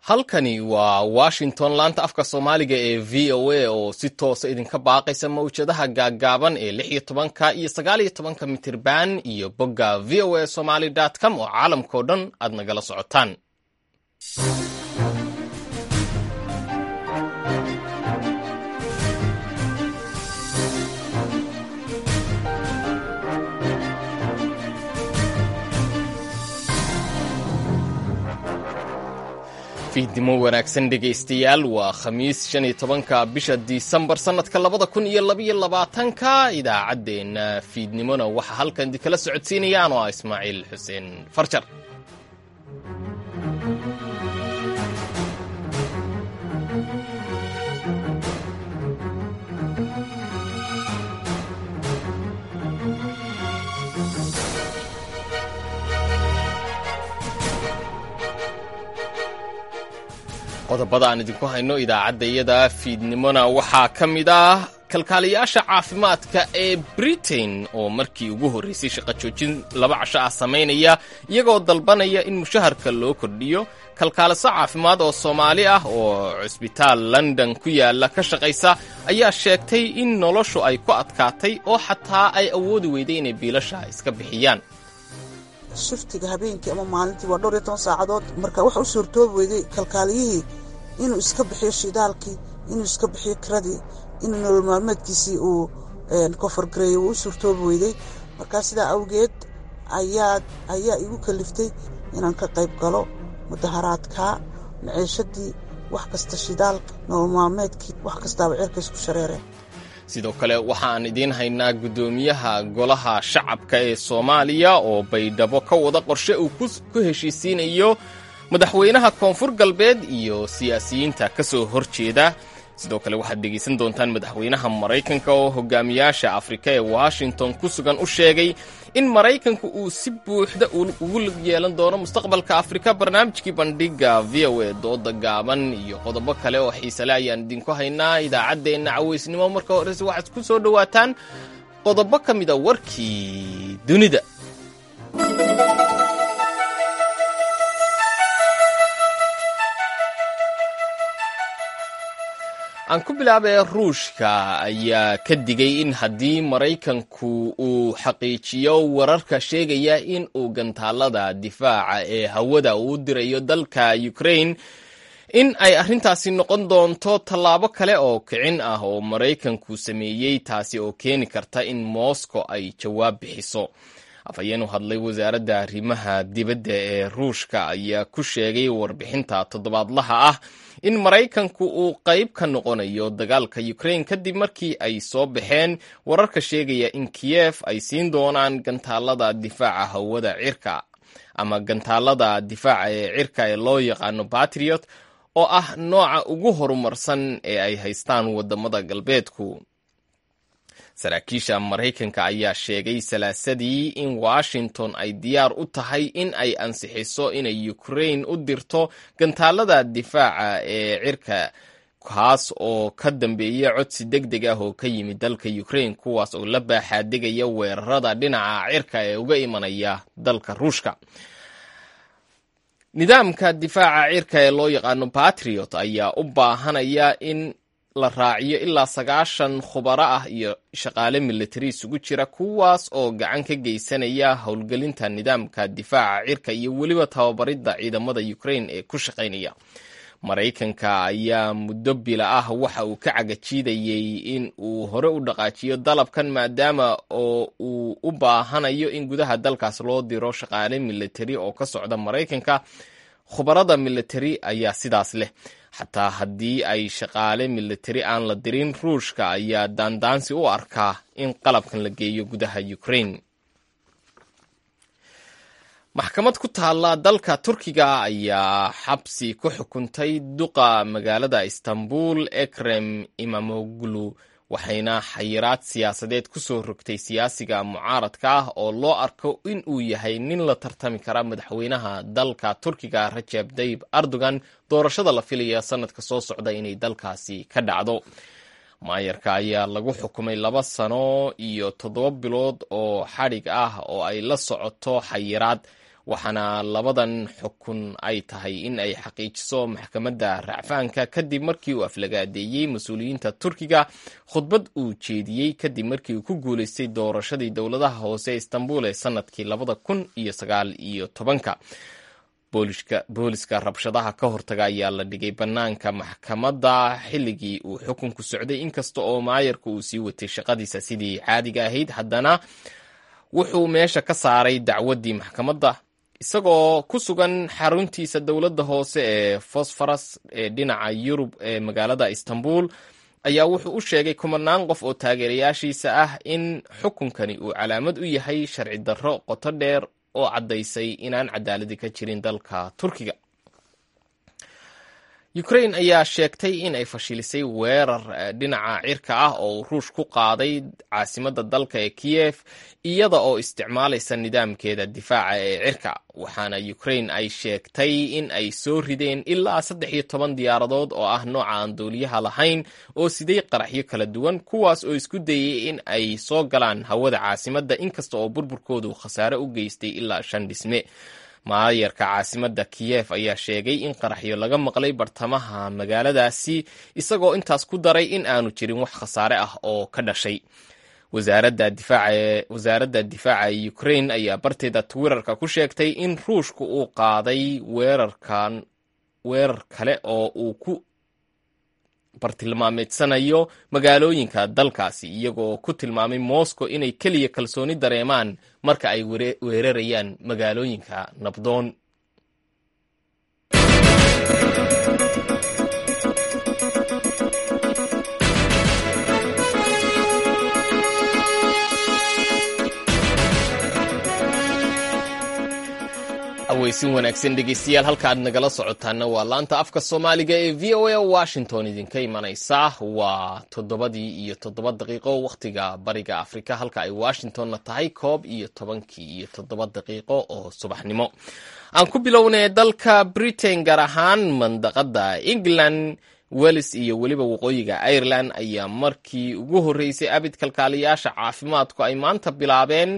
halkani waa washington laanta afka soomaaliga ee v o a oo si toosa idinka baaqaysa mawjadaha gaaggaaban ee lix iyo tobanka iyo sagaal iyo tobanka mitirban iyo bogga v o a somaly com oo caalamkao dhan aad nagala socotaan fiidnimo wanaagsan dhegaystayaal waa khamiis shan iyo tobanka bisha disembar sannadka labada kun iyo labaiyo labaatanka idaacaddeenna fiidnimona waxaa halkan idinkala socodsiinayaan oo ah ismaaciil xuseen farjar qodobada aan idinku hayno idaacadda iyada fiidnimona waxaa ka mid ah kalkaaliyaasha caafimaadka ee britain oo markii ugu horraysay shaqo joojin laba casho ah samaynaya iyagoo dalbanaya in mushaharka loo kordhiyo kalkaaliso caafimaad oo soomaali ah oo cusbitaal london ku yaala ka shaqaysa ayaa sheegtay in noloshu ay ku adkaatay oo xataa ay awoodi weyday inay biilasha iska bixiyaan shiftiga habeenkii ama maalintii waa dhowr iyo toban saacadood marka waxa u suurtoobi weyday kalkaaliyihii inuu iska bixiyo shidaalkii inuu iska bixiyo kiradii inuu nolol maalmeedkiisii uu kofargareeyo wuu u suurtoobi weyday markaa sidaa awgeed ayaa ayaa igu kaliftay inaan ka qayb galo mudaharaadka maciishadii wax kasta shidaalka nolol maalmeedkii wax kastaaba ceerka isku shareereen sidoo kale waxaan idiin haynaa guddoomiyaha golaha shacabka ee soomaaliya oo baydhabo ka wada qorshe uu ku heshiisiinayo madaxweynaha koonfur galbeed iyo siyaasiyiinta ka soo hor jeeda sidoo kale waxaad dhegaysan doontaan madaxweynaha maraykanka oo hogaamiyaasha afrika ee washington ku sugan u sheegay in maraykanku uu si buuxda ugu lug yeelan doono mustaqbalka afrika barnaamijkii bandhiga v o a dooda gaaban iyo qodobo kale oo xiisale ayaan idinku haynaa idaacaddeenna cawaysnimo marka horese waxaad ku soo dhowaataan qodobo ka mida warkii dunida aan ku bilaabay ruushka ayaa ka digay in haddii maraykanku uu xaqiijiyo wararka sheegaya in uu gantaalada difaaca ee hawada uu dirayo dalka ukraine in ay arrintaasi noqon doonto tallaabo kale oo kicin ah oo maraykanku sameeyey taasi oo keeni karta in moscow ay jawaab bixiso afhayeen u hadlay wasaaradda arrimaha dibadda ee ruushka ayaa ku sheegay warbixinta toddobaadlaha ah in maraykanku uu qayb ka noqonayo dagaalka ukraine kadib markii ay soo baxeen wararka sheegaya in kiyef ay siin doonaan gantaalada difaaca hawada cirka ama gantaalada difaaca ee cirka ee loo yaqaano batriot oo ah nooca ugu horumarsan ee ay haystaan wadamada galbeedku saraakiisha maraykanka ayaa sheegay salaasadii in washington ay diyaar u tahay in ay ansixiso inay ukraine u dirto gantaalada difaaca ee cirka kaas oo ka dambeeya codsi deg deg ah oo ka yimid dalka ukraine kuwaas oo la baaxaadegaya weerarada dhinaca cirka ee uga imanaya dalka ruushka nidaamka difaaca cirka ee loo yaqaano batriot ayaa u baahanaya in la raaciyo ilaa sagaashan khubaro ah iyo shaqaale militari isugu jira kuwaas oo gacan ka geysanaya howlgelinta nidaamka difaaca cirka iyo weliba tababaridda ciidamada ukraine ee ku shaqaynaya maraykanka ayaa muddo bila ah waxa uu ka cagajiidayey in uu hore u dhaqaajiyo dalabkan maadaama oo uu u baahanayo in gudaha dalkaas loo diro shaqaale militari oo ka socda maraykanka khubarada militari ayaa sidaas leh xataa haddii ay shaqaale militari aan la dirin ruushka ayaa daandaansi u arkaa in qalabkan la geeyo gudaha ukraine maxkamad ku taalla dalka turkiga ayaa xabsi ku xukuntay duqa magaalada istanbul ekrem imamoglu waxayna xayiraad siyaasadeed ku soo rogtay siyaasiga mucaaradka ah oo loo arko in uu yahay nin la tartami kara madaxweynaha dalka turkiga rajab dayib erdogan doorashada la filaya sanadka soo socda inay dalkaasi ka dhacdo maayarka ayaa lagu xukumay laba sano iyo toddoba bilood oo xadhig ah oo ay la socoto xayiraad waxaana labadan xukun ay tahay in ay xaqiijiso maxkamadda racfaanka kadib markii uu aflagaadeeyey mas-uuliyiinta turkiga khudbad uu jeediyey kadib markii uu ku guuleystay doorashadii dowladaha hoose ee istanbul ee sanadkii labada kun iyo sagaal iyo tobanka booliska rabshadaha ka hortaga ayaa la dhigay bannaanka maxkamadda xilligii uu xukunku socday inkasta oo maayarka uu sii watay shaqadiisa sidii caadiga ahayd haddana wuxuu meesha ka saaray dacwaddii maxkamadda isagoo ku sugan xaruntiisa dowladda hoose ee fosforas ee dhinaca yurub ee magaalada istanbul ayaa wuxuu u sheegay kumanaan qof oo taageerayaashiisa ah in xukunkani uu calaamad u yahay sharci darro qoto dheer oo caddaysay inaan cadaaladi ka jirin dalka turkiga ukrain ayaa sheegtay in ay fashilisay weerar dhinaca cirka ah oo ruush ku qaaday caasimadda dalka ee kiyef iyada oo isticmaalaysa nidaamkeeda difaaca ee cirka waxaana ukrain ay sheegtay in ay soo rideen ilaa saddex iyo toban diyaaradood oo ah nooca aan duuliyaha lahayn oo siday qaraxyo kala duwan kuwaas oo isku dayay in ay soo galaan hawada caasimadda inkasta oo burburkoodu khasaare u geystay ilaa shan dhisme maayarka caasimadda kiyef ayaa sheegay in qaraxyo laga maqlay bartamaha magaaladaasi isagoo intaas ku daray in aanu jirin wax khasaare ah oo ka dhashay wasaaradda difaaca ee ukrain ayaa barteeda twitterka ku sheegtay in ruushku uu qaaday weerarkan weerar kale oo uu ku bartilmaameedsanayo magaalooyinka dalkaasi iyagoo ku tilmaamay moscow inay keliya kalsooni dareemaan marka ay weerarayaan magaalooyinka nabdoon aweysin wanaagsan dhegeystayaal halka aad nagala socotaana waa laanta afka soomaaliga ee v o a washington idinka imanaysa waa toddobadii iyo toddoba daqiiqo wakhtiga bariga afrika halka ay washingtonna tahay koob iyo tobankii iyo toddoba daqiiqo oo subaxnimo aan ku bilownay dalka britain gaar ahaan mandaqada england wells iyo weliba waqooyiga ireland ayaa markii ugu horreysay abid kalkaaliyaasha caafimaadku ay maanta bilaabeen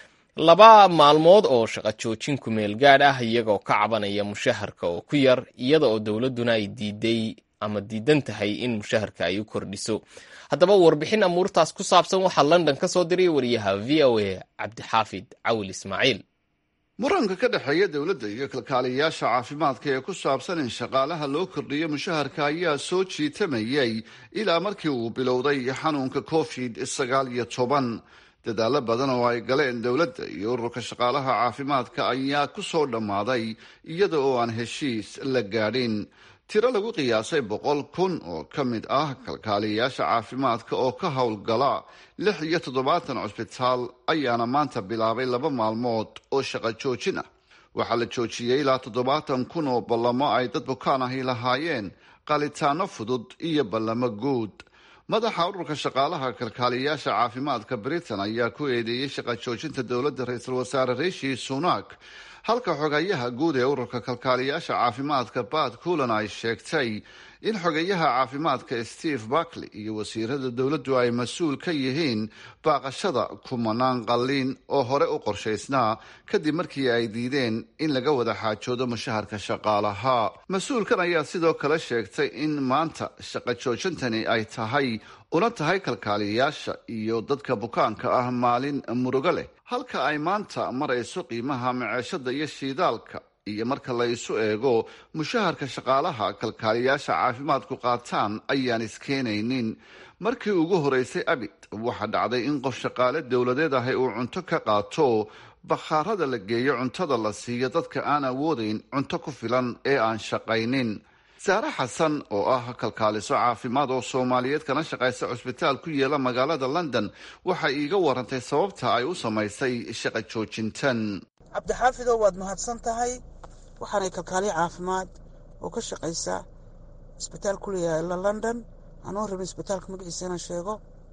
laba maalmood oo shaqo joojin ku meel gaadh ah iyagoo ka cabanaya mushaharka oo ku yar iyada oo dowladduna ay diiday ama diidan tahay in mushaharka ay u kordhiso haddaba warbixin amuurtaas ku saabsan waxaa london ka soo diray wariyaha v o a cabdixaafid cawil ismaaciil muranka ka dhexeeya dowladda iyo kalkaaliyayaasha caafimaadka ee ku saabsan in shaqaalaha loo kordhiyo mushaharka ayaa soo jiitamayay ilaa markii uu bilowday xanuunka covid sagaal iyo toban dadaalo badan oo ay galeen dowladda iyo ururka shaqaalaha caafimaadka ayaa ku soo dhammaaday iyada oo aan heshiis la gaadhin tiro lagu qiyaasay boqol kun oo ka mid ah kalkaaliyayaasha caafimaadka oo ka howlgala lix iyo toddobaatan cusbitaal ayaana maanta bilaabay laba maalmood oo shaqo joojin ah waxaa la joojiyey ilaa toddobaatan kun oo ballamo ay dad bukaan ahi lahaayeen qalitaano fudud iyo ballamo guud madaxa ururka shaqaalaha kalkaaliyayaasha caafimaadka britain ayaa ku eedeeyey shaqa joojinta dowladda ra-iisul wasaare rishi sunak halka xogayaha guud ee ururka kalkaaliyayaasha caafimaadka bad kulan ay sheegtay in xogayaha caafimaadka steve barkley iyo wasiirada dowladdu ay mas-uul ka yihiin baaqashada kumanaan qalliin oo hore u qorshaysnaa kadib markii ay diideen in laga wada xaajoodo mushaharka shaqaalaha mas-uulkan ayaa sidoo kale sheegtay in maanta shaqo joojintani ay tahay una tahay kalkaaliyayaasha iyo dadka bukaanka ah maalin murugo leh halka ay maanta marayso qiimaha maceeshada iyo shiidaalka iyo marka la isu eego mushaharka shaqaalaha kalkaaliyayaasha caafimaadku qaataan ayaan iskeenaynin markii ugu horeysay abid waxaa dhacday in qof shaqaale dowladeed ahi uu cunto ka qaato bakhaarada la geeyo cuntada la siiyo dadka aan awoodeyn cunto ku filan ee aan shaqaynin saare xasan oo ah kalkaaliso caafimaad oo soomaaliyeed kana shaqaysa cusbitaal ku yeela magaalada london waxay iiga warantay sababta ay u samaysay shaqa joojintan cabdixaafidow waad mahadsan tahay waxaanay kalkaaliyo caafimaad oo ka shaqaysa isbitaal ku yaala london anoo rabin isbitaalka magaciisa inaan sheego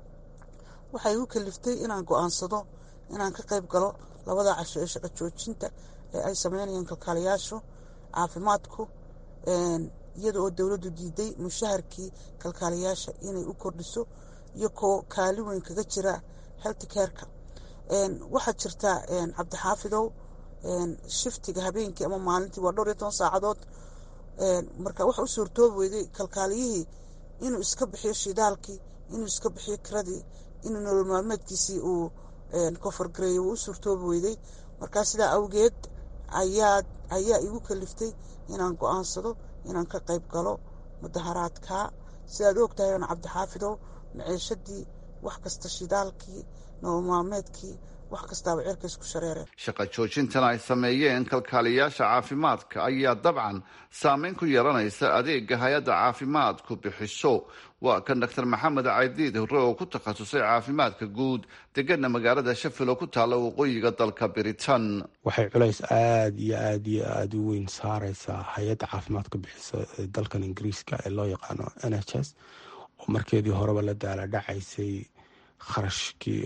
waxay igu kaliftay inaan go-aansado inaan ka qayb galo labada casho ee shaqa joojinta ee ay sameynayaan kalkaaliyaashu caafimaadku iyada oo dowladdu diiday mushaharkii kalkaaliyaasha inay u kordhiso iyo koo kaali weyn kaga jira health careka waxaa jirta cabdixaafidow shiftiga habeenkii ama maalintii waa dhowr iyo toban saacadood marka waxa u suurtoobi weyday kalkaaliyihii inuu iska bixiyo shidaalkii inuu iska bixiyo kiradii inuu nolol maalmeedkiisii uu kofargareeyo wuu u suurtoobi weyday markaa sidaa awgeed ayaa ayaa igu kaliftay inaan go-aansado inaan ka qayb galo mudaharaadka sidaad og tahay oon cabdixaafidow maciishadii wax kasta shidaalkii nolol maalmeedkii wax kastaaba cirka isku shareereen shaqa joojintan ay sameeyeen kalkaaliyaasha caafimaadka ayaa dabcan saameyn ku yeelanaysa adeega hay-adda caafimaadku bixiso waa kan doctor maxamed caydiid hore oo ku takhasusay caafimaadka guud degana magaalada shafil oo ku taalla waqooyiga dalka britain waxay culays aada iyo aada iyo aada u weyn saareysaa hay-adda caafimaadka bixisa ee dalkan ingiriiska ee loo yaqaano n h s oo markeedii horeba la daala dhacaysay kharashkii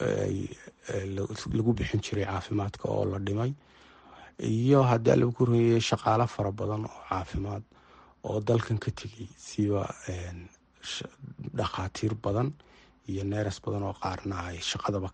lagu bixin jiray caafimaadka oo la dhimay iyo haddii lagu korreeyay shaqaalo fara badan oo caafimaad oo dalkan ka tegay siba dhakhaatiir badan iyo neeres badan oo qaarna ay shaqadaba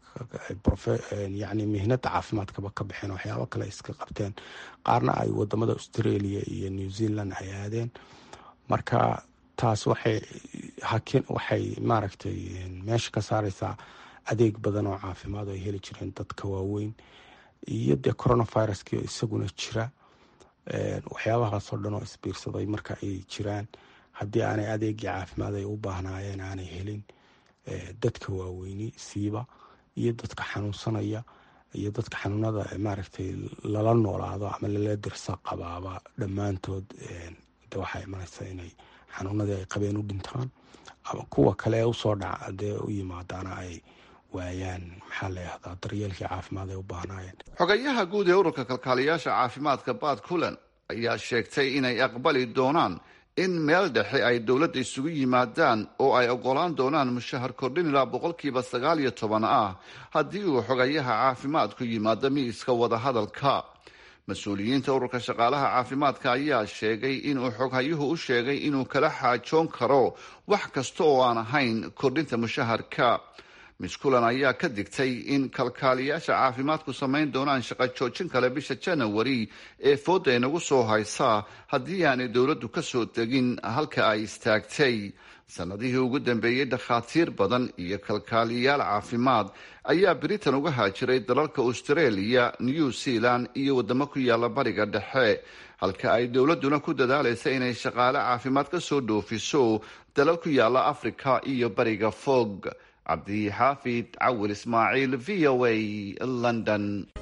yani mihnada caafimaadkaba ka baxeen waxyaabo kale iska qabteen qaarna ay wadamada australia iyo new zealand ay aadeen marka taas waxay hakin waxay maaragtay meesha ka saareysaa adeeg badan oo caafimaad ay heli jireen dadka waaweyn iyo dee coronaviruski isaguna jira waxyaabahaasoo dhan oo isbiirsaday marka ay jiraan haddii aanay adeegii caafimaad ay u baahnaayeen aanay helin dadka waaweyni siiba iyo dadka xanuunsanaya iyo dadka xanuunada maaragtay lala noolaado ama lala dirsa qabaaba dhammaantood de waxaa imanaysa inay xanuunadii ay qabeen u dhintaan ama kuwa kale ee usoo dhaca dee u yimaadaana ay waayaan maxaa la yahdaa daryeelkii caafimaad ay u baahnaayeen xogayaha guud ee ururka kalkaaliyaasha caafimaadka baad kulan ayaa sheegtay inay aqbali doonaan in meel dhexe ay dowladda isugu yimaadaan oo ay ogolaan doonaan mushahar kordhin ilaa boqolkiiba sagaal iyo toban ah haddii uu xogayaha caafimaadku yimaado miiska wadahadalka mas-uuliyiinta ururka shaqaalaha caafimaadka ayaa sheegay inuu xoghayuhu u sheegay inuu kala xaajoon karo wax kasta oo aan ahayn kordhinta mushaharka miss kulan ayaa ka digtay in kalkaaliyaasha caafimaadku samayn doonaan shaqo joojin kale bisha janawari ee fooda inagu soo haysaa haddii aanay dowladdu ka soo degin halka ay istaagtay sanadihii ugu dambeeyey dhakhaatiir badan iyo kalkaaliyaal caafimaad ayaa britain uga haajiray dalalka australia new zealand iyo wadamo ku yaala bariga dhexe halka ay dowladduna ku dadaalaysa inay shaqaale caafimaad ka soo dhoofiso dalal ku yaala africa iyo bariga fog cabdixaafid cawil ismaaciil v o a london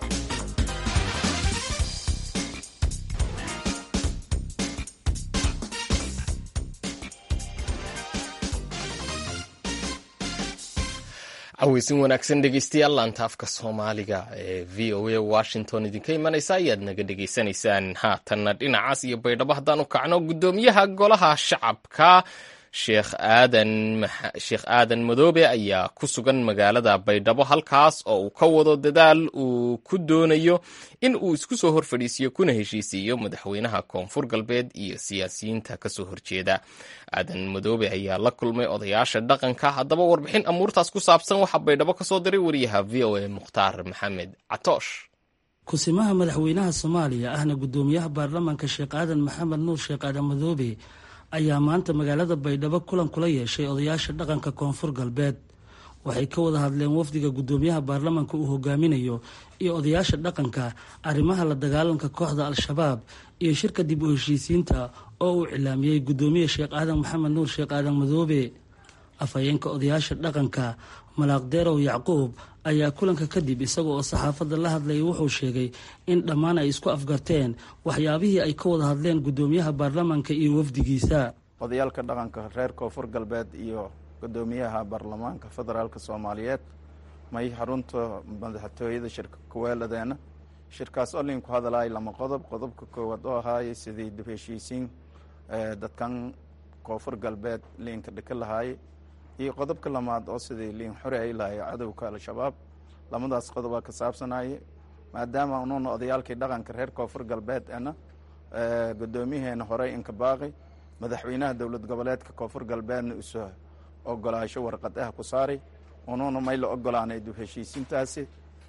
caweysin wanaagsan dhegeystayaal laanta afka soomaaliga ee v o a washington idinka imanaysa ayaad naga dhegeysanaysaan haatanna dhinacaas iyo baydhabo haddaan u kacno guddoomiyaha golaha shacabka sheekh aadan sheekh aadan madoobe ayaa ku sugan magaalada baydhabo halkaas oo uu ka wado dadaal uu ku doonayo in uu isku soo hor fadhiisiyo kuna heshiisiiyo madaxweynaha koonfur galbeed iyo siyaasiyiinta kasoo horjeeda aadan madoobe ayaa la kulmay odayaasha dhaqanka haddaba warbixin amuurtaas ku saabsan waxaa baydhabo kasoo diray wariyaha v o a mukhtaar maxamed catoosh kusimaha madaxweynaha soomaaliya ahna guddoomiyaha baarlamaanka sheekh aadan maxamed nuur sheekh aadan madoobe ayaa maanta magaalada baydhabo kulan kula yeeshay odayaasha dhaqanka koonfur galbeed waxay ka wada hadleen wafdiga guddoomiyaha baarlamaanka uu hogaaminayo iyo odayaasha dhaqanka arrimaha la dagaalanka kooxda al-shabaab iyo shirka dib u heshiisiinta oo uu cilaamiyey guddoomiye sheekh aadan maxamed nuur sheekh aadan madoobe afhayeenka odayaasha dhaqanka malaaqdeerow yacquub ayaa kulanka kadib isaga oo saxaafadda la hadlayay wuxuu sheegay in dhammaan ay isku afgarteen waxyaabihii ay ka wada hadleen guddoomiyaha baarlamaanka iyo wafdigiisa odayaalka dhaqanka reer koonfur galbeed iyo guddoomiyaha baarlamaanka federaalk soomaaliyeed may xarunta madaxtooyada shirka kuweeladeena shirkaas oo liinku hadalay lama qodob qodobka koowaad oo ahaayay sidii dib heshiisiin dadkan koonfur galbeed liinka dhika lahaayay iyo qodobka lamaad oo sidii liin xore ay lahay cadowka al-shabaab lamadaas qodobaa ka saabsanaya maadaama unuuna odayaalkii dhaqanka reer koonfur galbeed ana guddoomiyaheena horey inka baaqi madaxweynaha dowlad goboleedka koonfur galbeedna isu ogolaasho warqad ah ku saaray unuuna may la ogolaanay dib heshiisiintaasi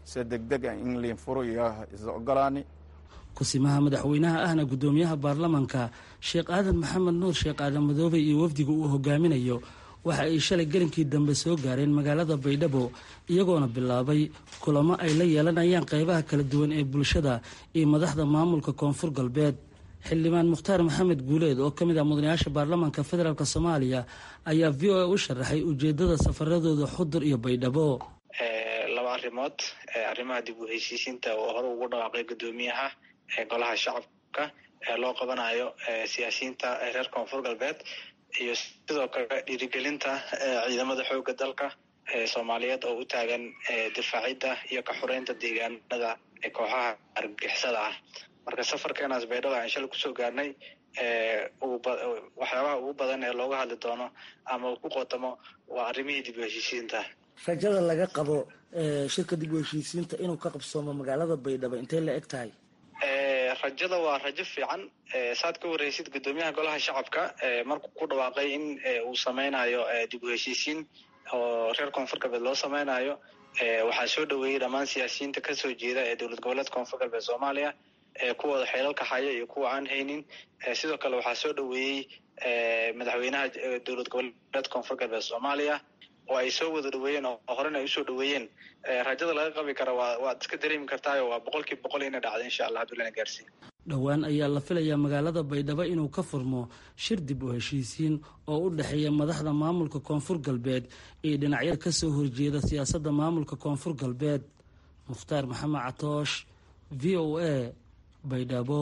se degdeg a in liin furo iyo is ogolaani kusimaha madaxweynaha ahna guddoomiyaha baarlamanka sheekh aadan maxamed nuur sheekh aadan madoobe iyo wafdiga uu hogaaminayo waxa ay shalay gelinkii dambe soo gaareen magaalada baydhabo iyagoona bilaabay kulamo ay la yeelanayaan qeybaha kala duwan ee bulshada iyo madaxda maamulka koonfur galbeed xildhibaan mukhtaar maxamed guuleed oo ka mid ah mudanayaasha baarlamanka federaalk soomaaliya ayaa v o a u sharaxay ujeedada safaradooda xudur iyo baydhabo laba arrimood arrimaha dib u heshiisiinta oo hore ugu dhawaaqay guddoomiyaha golaha shacabka ee loo qabanayo siyaasiyiinta reer koonfur galbeed iyo sidoo kale dhiirigelinta ciidamada xooga dalka soomaaliyeed oo u taagan difaacidda iyo ka xoreynta deegaanada kooxaha argixisada ah marka safarkeenaas baydhaba aan shalay kusoo gaarnay waxyaabaha ugu badan ee looga hadli doono ama ku qotamo waa arrimihii dib u heshiisiinta rajada laga qabo shirka dib u heshiisiinta inuu ka qabsoomo magaalada baydhabo intay la eg tahay rajada waa rajo fiican saad ka wareysid guddoomiyaha golaha shacabka markuu ku dhawaaqay in uu sameynayo dib u heshiisiin oo reer koonfur galbeed loo sameynayo waxaa soo dhaweeyey dhammaan siyaasiyiinta kasoo jeeda ee dowlad goboleed koonfur galbeed soomaaliya kuwooda xeelalka haya iyo kuwa aan haynin sidoo kale waxaa soo dhaweeyey madaxweynaha dowlad goboleed koonfur galbeed soomaaliya oo ay soo wada dhaweeyeen oo horena ay usoo dhaweeyeen rajada laga qabi kara waa waad iska dareemi kartaayo waa boqolkiiba boqol inay dhacda insha allah hadduu lana gaarsiin dhowaan ayaa la filayaa magaalada baydhabo inuu ka furmo shir dib u heshiisiin oo u dhexeeya madaxda maamulka koonfur galbeed iyo dhinacyada kasoo horjeeda siyaasadda maamulka koonfur galbeed mukhtaar maxamed catoosh v o a baydhabo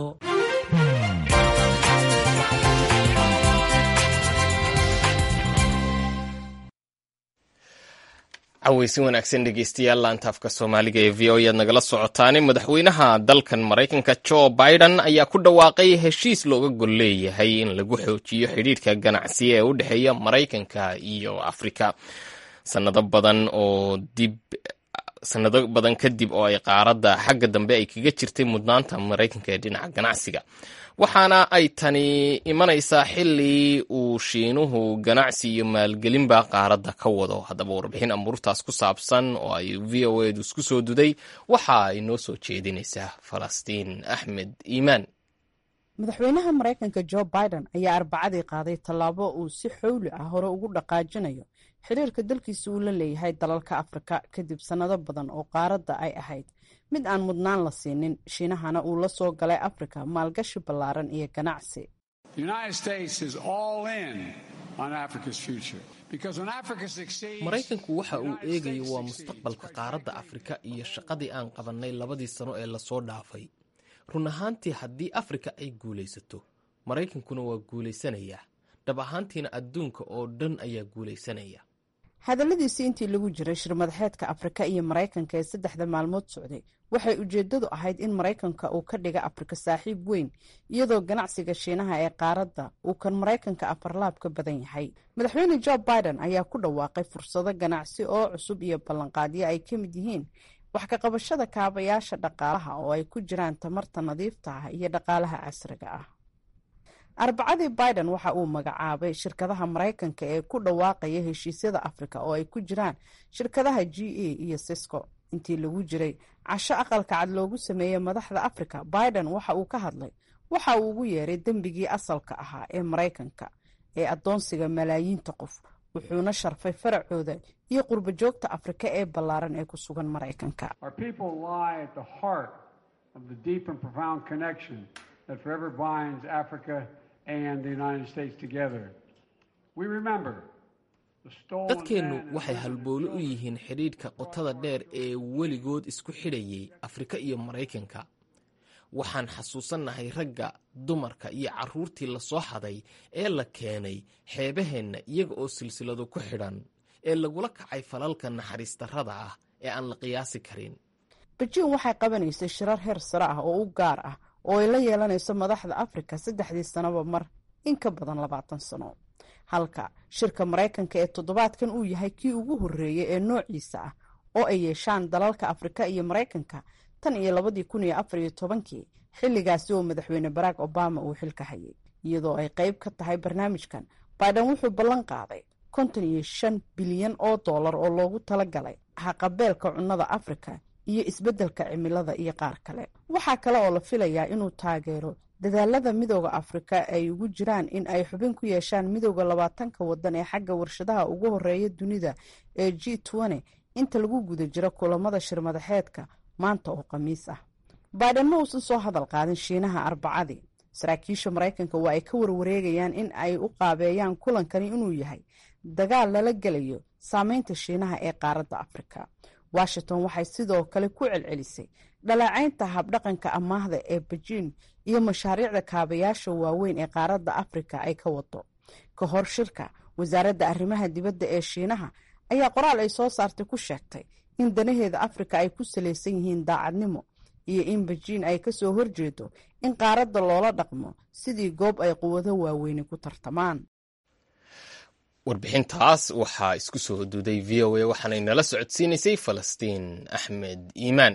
caweysin wanaagsan dhegeystayaal laantaafka soomaaliga ee v o ayaad nagala socotaane madaxweynaha dalkan maraykanka jo biden ayaa ku dhawaaqay heshiis looga gol leeyahay in lagu xoojiyo xidhiidhka ganacsi ee u dhexeeya maraykanka iyo afrika sanado badan oo dib sanado badan kadib oo ay qaaradda xagga dambe ay kaga jirtay mudnaanta maraykanka ee dhinaca ganacsiga waxaana ay tani imanaysaa xili uu shiinuhu ganacsi iyo maalgelinba qaaradda ka wado haddaba warbixin amuurtaas ku saabsan oo ay v o edu isku soo duday waxa ay noo soo jeedinaysaa falastiin axmed iimaan madaxweynaha maraykanka jo biden ayaa arbacadii qaaday tallaabo uu si xowli ah hore ugu dhaqaajinayo xiriirka dalkiisa uu la leeyahay dalalka afrika kadib sannado badan oo qaaradda ay ahayd mid aan mudnaan la siinin shiinahana uu la soo galay afrika maalgashi ballaaran iyo ganacsi maraykanku waxa uu eegayo waa mustaqbalka qaaradda afrika iyo shaqadii aan qabannay labadii sano ee lasoo dhaafay run ahaantii haddii afrika ay guulaysato maraykankuna waa guulaysanayaa dhab ahaantiina adduunka oo dhan ayaa guulaysanaya hadalladiisii intii lagu jiray shirmadaxeedka afrika iyo maraykanka ee saddexda maalmood socday waxay ujeeddadu ahayd in maraykanka uu ka dhiga afrika saaxiib weyn iyadoo ganacsiga shiinaha ee qaaradda uu kan maraykanka afarlaab ka badan yahay madaxweyne jo biden ayaa ku dhawaaqay fursado ganacsi oo cusub iyo ballanqaadyo ay ka mid yihiin wax ka qabashada kaabayaasha dhaqaalaha oo ay ku jiraan tamarta nadiifta ah iyo dhaqaalaha casriga ah arbacadii biden waxa uu magacaabay shirkadaha maraykanka ee ku dhawaaqaya heshiisyada afrika oo ay ku jiraan shirkadaha g a iyo sisco intii lagu jiray casho aqalka cad loogu sameeyey madaxda afrika biden waxa uu ka hadlay waxa uu ugu yeeray dembigii asalka ahaa ee maraykanka ee addoonsiga malaayiinta qof wuxuuna sharfay faracooda iyo qurbo joogta afrika ee ballaaran ee ku sugan maraykanka dadkeennu waxay halboolo u yihiin xidhiidhka qotada dheer ee weligood isku xidhayay afrika iyo maraykanka waxaan xasuusannahay ragga dumarka iyo carruurtii la soo xaday ee la keenay xeebaheenna iyaga oo silsilado ku xidhan ee lagula kacay falalka naxariis darrada ah ee aan la qiyaasi karin bejiin waxay qabanaysay shirar heer sare ah oo u gaar ah oo ay la yeelanayso madaxda afrika saddexdii sanoba mar in ka badan labaatan sano halka shirka maraykanka ee toddobaadkan uu yahay kii ugu horreeyey ee noociisa ah oo ay yeeshaan dalalka afrika iyo maraykanka tan iyo labadii kun iyo afar iyo tobankii xilligaasi oo madaxweyne barack obama uu xilka hayay iyadoo ay qayb ka tahay barnaamijkan biden wuxuu ballan qaaday konton iyo shan bilyan oo dollar oo loogu talagalay haqabeelka cunnada afrika iyo isbeddelka cimilada iyo qaar kale waxaa kale oo la filayaa inuu taageero dadaalada midooda afrika ay ugu jiraan in ay xubin ku yeeshaan midooda labaatanka wadan ee xagga warshadaha ugu horeeya dunida ee g tn inta lagu guda jiro kulamada shirmadaxeedka maanta oo khamiis ah baiden ma uusan soo hadal qaadin shiinaha arbacadii saraakiisha maraykanka waa ay ka warwareegayaan in ay u qaabeeyaan kulankani inuu yahay dagaal lala gelayo saameynta shiinaha ee qaaradda afrika washington waxay sidoo kale ku celcelisay dhaleecaynta habdhaqanka amaahda ee bejiin iyo mashaariicda kaabayaasha waaweyn ee qaaradda afrika ay ka wado ka hor shirka wasaaradda arrimaha dibadda ee shiinaha ayaa qoraal ay soo saartay ku sheegtay in danaheeda afrika ay ku salaysan yihiin daacadnimo iyo in bejiin ay kasoo horjeedo in qaaradda loola dhaqmo sidii goob ay quwado waaweyni ku tartamaan warbixintaas waxaa isku soo huduuday v o a waxaanay nala socodsiinaysay falastiin axmed iimaan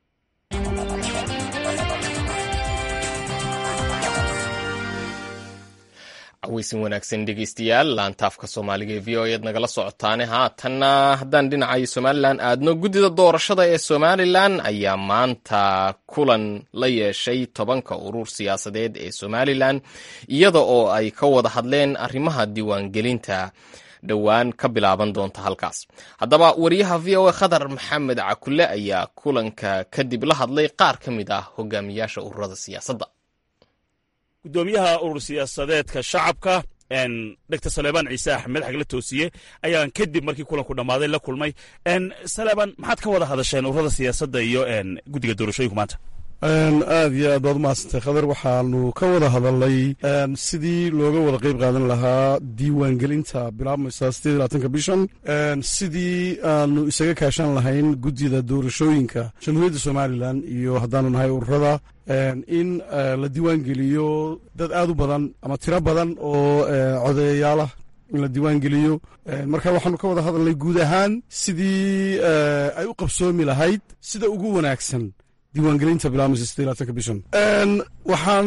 caweysin wanaagsan dhegeystayaal laantaafka soomaaliga ee v o eed nagala socotaane haatanna haddaan dhinacayo somalilan aadno guddida doorashada ee somalilan ayaa maanta kulan la yeeshay tobanka urur siyaasadeed ee somalilan iyada oo ay ka wada hadleen arrimaha diiwaangelinta dhowaan ka bilaaban doonta halkaas haddaba wariyaha v o a khadar maxamed cakule ayaa kulanka kadib la hadlay qaar ka mid ah hogaamiyaasha ururada siyaasadda gudoomiyaha urur siyaasadeedka shacabka dr saleebaan ciise axmed xagla toosiye ayaan kadib markii kulanku dhammaaday la kulmay saleebaan maxaad ka wada hadasheen ururada siyaasadda iyo guddiga doorashooyinku maanta aad iyo aad baad umahadsantay khadar waxaanu ka wada hadalnay sidii looga wada qayb qaadan lahaa diiwaangelinta bilaabmaysa sideed labaatanka bishan sidii aanu isaga kaashan lahayn guddida doorashooyinka jamhuuriyadda somalilan iyo haddaanu nahay ururada in la diiwaangeliyo dad aad u badan ama tiro badan oo codeeyaalah in la diiwaangeliyo marka waxaanu ka wada hadalnay guud ahaan sidii ay u qabsoomi lahayd sida ugu wanaagsan diiwaangelinta bilaabmaysa sidee labaatanka bishan waxaan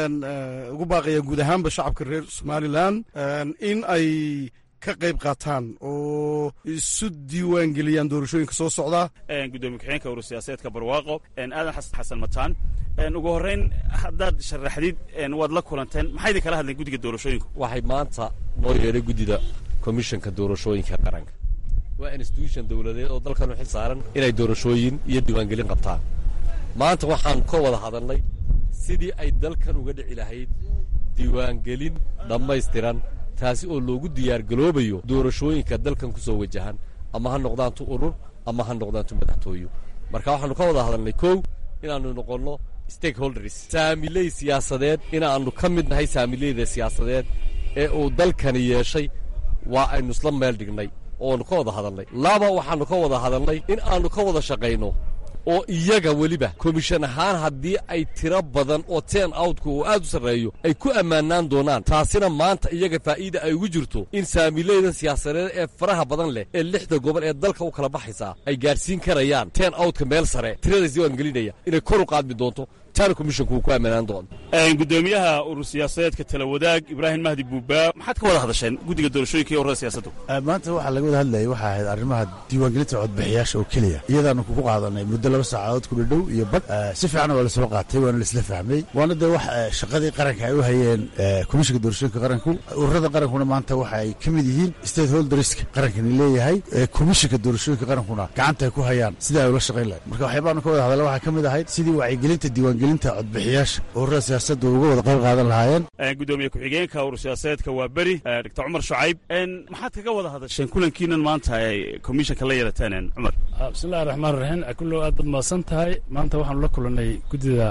ugu baaqayaa guud ahaanba shacabka reer somalilan in ay ka qayb qaataan oo isu diiwaangeliyaan doorashooyinka soo socda gudoomiye ku-xigeenka urur siyaasadeedka barwaaqo aadan xasan mataan ugu horreyn haddaad sharaxdid waad la kulanteen maxay idin kala hadleen guddiga doorashooyinku waxay maanta noo yeedhay guddida komishanka doorashooyinka qaranka waa institution dowladeed oo dalkan u xil saaran inay doorashooyin iyo diiwaangelin qabtaan maanta waxaan ka wada hadalnay sidii ay dalkan uga dhici lahayd diiwaangelin dhammaystiran taasi oo loogu diyaargaloobayo doorashooyinka dalkan ku soo wajahan ama ha noqdaantu urur ama ha noqdaantu madaxtooyo marka waxaannu ka wada hadalnay kow inaannu noqonno stakeholders saamiley siyaasadeed inaannu ka mid nahay saamileyda siyaasadeed ee uu dalkani yeeshay waa aynu isla meel dhignay ooannu ka wada hadalnay laba waxaannu ka wada hadalnay in aannu ka wada shaqayno oo iyaga weliba komishan ahaan haddii ay tiro badan oo ten outku uu aad u sarreeyo ay ku ammaanaan doonaan taasina maanta iyaga faa'iida ay ugu jirto in saamileydan siyaasadeed ee faraha badan leh ee lixda gobol ee dalka u kala baxaysaa ay gaadhsiin karayaan ten outka meel sare tiradaas diiwaangelinaya inay kor u qaadmi doonto taana komishonku uu ku ammaanaan doono gudoomiyaha urur siyaasadeedka tala wadaag ibraahim mahdi buuba maxaad ka wada hadasheen guddiga doorashooyinka iyo ururada siyaasaddu maanta waxaa laga wada hadlayay waxaa ahayd arrimaha diiwaangelinta codbixiyaasha oo keliya iyadaanu kugu qaadanay muddo laba saacadood ku dhadhow iyo bad si fiican waa lasoo qaatay waana laisla fahmay waana dee wax shaqadii qaranka ay u hayeen komishinka doorashooyinka qaranku ururada qarankuna maanta waxa ay ka mid yihiin state holderska qarankani leeyahay komishinka doorashooyinka qarankuna gacanta ay ku hayaan sidai ay ula shaqayn lahayd marka waxyaabaanu ka wada hadalla waxaa ka mid ahayd sidii wacyigelinta diiwaangelinta codbixiyaasha ururada siyaasadda uga wada qayb qaadan lahaayeen gudoomiye ku-xigeenka urur siyaasadeedka waa beri doctor cumar shucayb maxaad kaga wada hadasheen kulankiinan maanta ay komishanka la yeelateen cumar bismillahi raxmaan raxiim kullow aad baad mahadsan tahay maanta waxaanu la kulannay guddida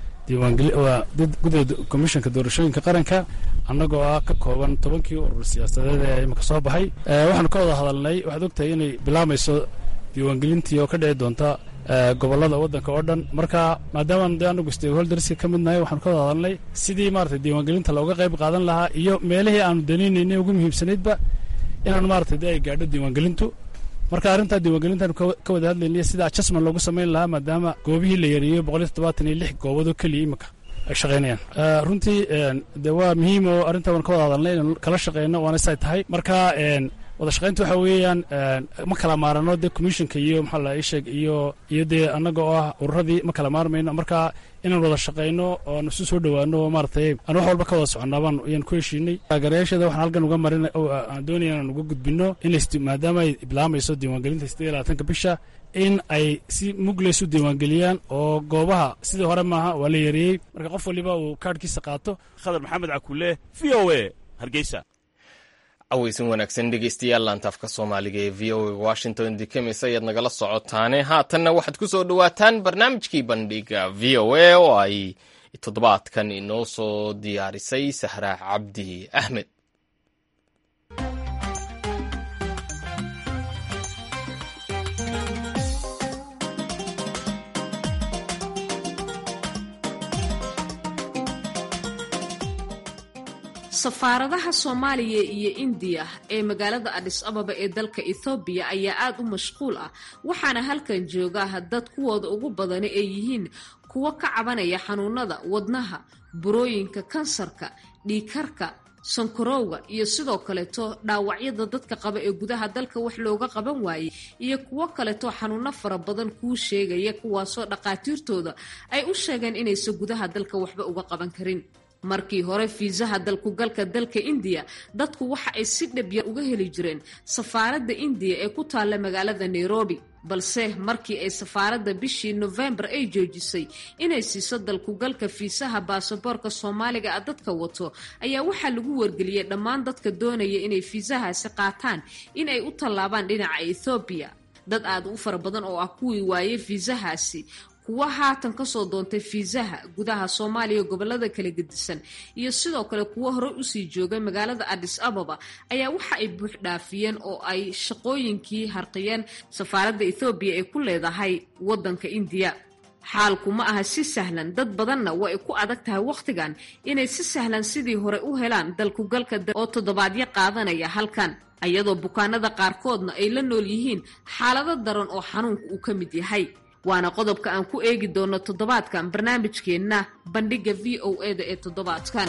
diiwaanguddida komishanka doorashooyinka qaranka annagoo ah ka kooban tobankii urur siyaasadeed ee imika soo baxay waxaanu ka wada hadalnay waxaad ogtahay inay bilaamayso diiwaangelintii oo ka dhici doonta gobollada waddanka oo dhan marka maadaama de anagu stakeholderska ka mid nahay waxaanu ka wada hadalnay sidii maratay diiwaangelinta looga qayb qaadan lahaa iyo meelihii aanu danaynaynay ugu muhiimsanaydba inaanu maratay de ay gaadho diiwaangelintu marka arrintaa diiwaangelintaanu ka wada hadlaynay sida adjustment loogu samayn lahaa maadaama goobihii la yareeyo boqoliyo toddobaatan iyo lix gooboodoo keliya imika ay shaqaynayaan runtii de waa muhiim oo arrintaa waan ka wada hadalnay inaan kala shaqeyno waana say tahay marka wada shaqaynta waxa weeyaan ma kala maarano dee commissionka iyo maxaa la isheeg iyo iyo dee annaga oo ah ururadii ma kala maarmayno marka inaan wada shaqayno oon isu soo dhowaano oo maaratay aan wax walba ka wada soconnaabaan ayaan ku heshiinay taageerayaasheeda waxaan halkan uga marin aan doonaya inaan uga gudbino in maadaama ay bilaamayso diiwaangelinta siddeed iyo labaatanka bisha in ay si mugleys u diiwaangeliyaan oo goobaha sidii hore maaha waa la yareeyey marka qof waliba uu kaadhkiisa qaato khadar maxamed cakulle v o a hargeysa aweysan wanaagsan dhegeystayaal laantaafka soomaaliga ee v o a washington dikamis ayaad nagala socotaane haatanna waxaad ku soo dhowaataan barnaamijkii bandhiga v o a oo ay toddobaadkan inoo soo diyaarisay sahraa cabdi axmed safaaradaha soomaaliya iyo indiya ee magaalada adhis ababa ee dalka ethoobiya ayaa aada u mashquul ah waxaana halkan jooga dad kuwooda ugu badani ay yihiin kuwo ka cabanaya xanuunada wadnaha burooyinka kansarka dhiikarka sankarowga iyo sidoo kaleeto dhaawacyada dadka qaba ee gudaha dalka wax looga qaban waayey iyo kuwo kaleeto xanuuno fara badan kuu sheegaya kuwaasoo dhaqaatiirtooda ay u sheegeen inaysan gudaha dalka waxba uga qaban karin markii hore fiisaha dalkugalka dalka indiya dadku waxa ay si dhabyar uga heli jireen safaaradda indiya ee ku taalla magaalada nairobi balse markii ay safaaradda bishii nofembar ay joojisay inay siiso dalkugalka fiisaha baasaboorka soomaaliga a dadka wato ayaa waxaa lagu wargeliyey dhammaan dadka doonaya inay fiisahaasi qaataan in ay u tallaabaan dhinaca ethoobiya dad aad u fara badan oo ah kuwii waayey fiisahaasi kuwa haatan kasoo doontay fiisaha gudaha soomaaliya gobolada kala gedisan iyo sidoo kale kuwo horey usii joogay magaalada adis ababa ayaa waxa ay buux dhaafiyeen oo ay shaqooyinkii harqiyeen safaaradda ethoobiya ee ku leedahay wadanka indiya xaalku ma aha si sahlan dad badanna waa ay ku adag tahay wakhtigan inay si sahlan sidii hore u helaan dalkugalka oo toddobaadyo qaadanaya halkan ayadoo bukaanada qaarkoodna ay la nool yihiin xaalado daran oo xanuunka uu ka mid yahay waana qodobka aan ku eegi doono toddobaadkan barnaamijkeenna bandhigga v o e da ee toddobaadkan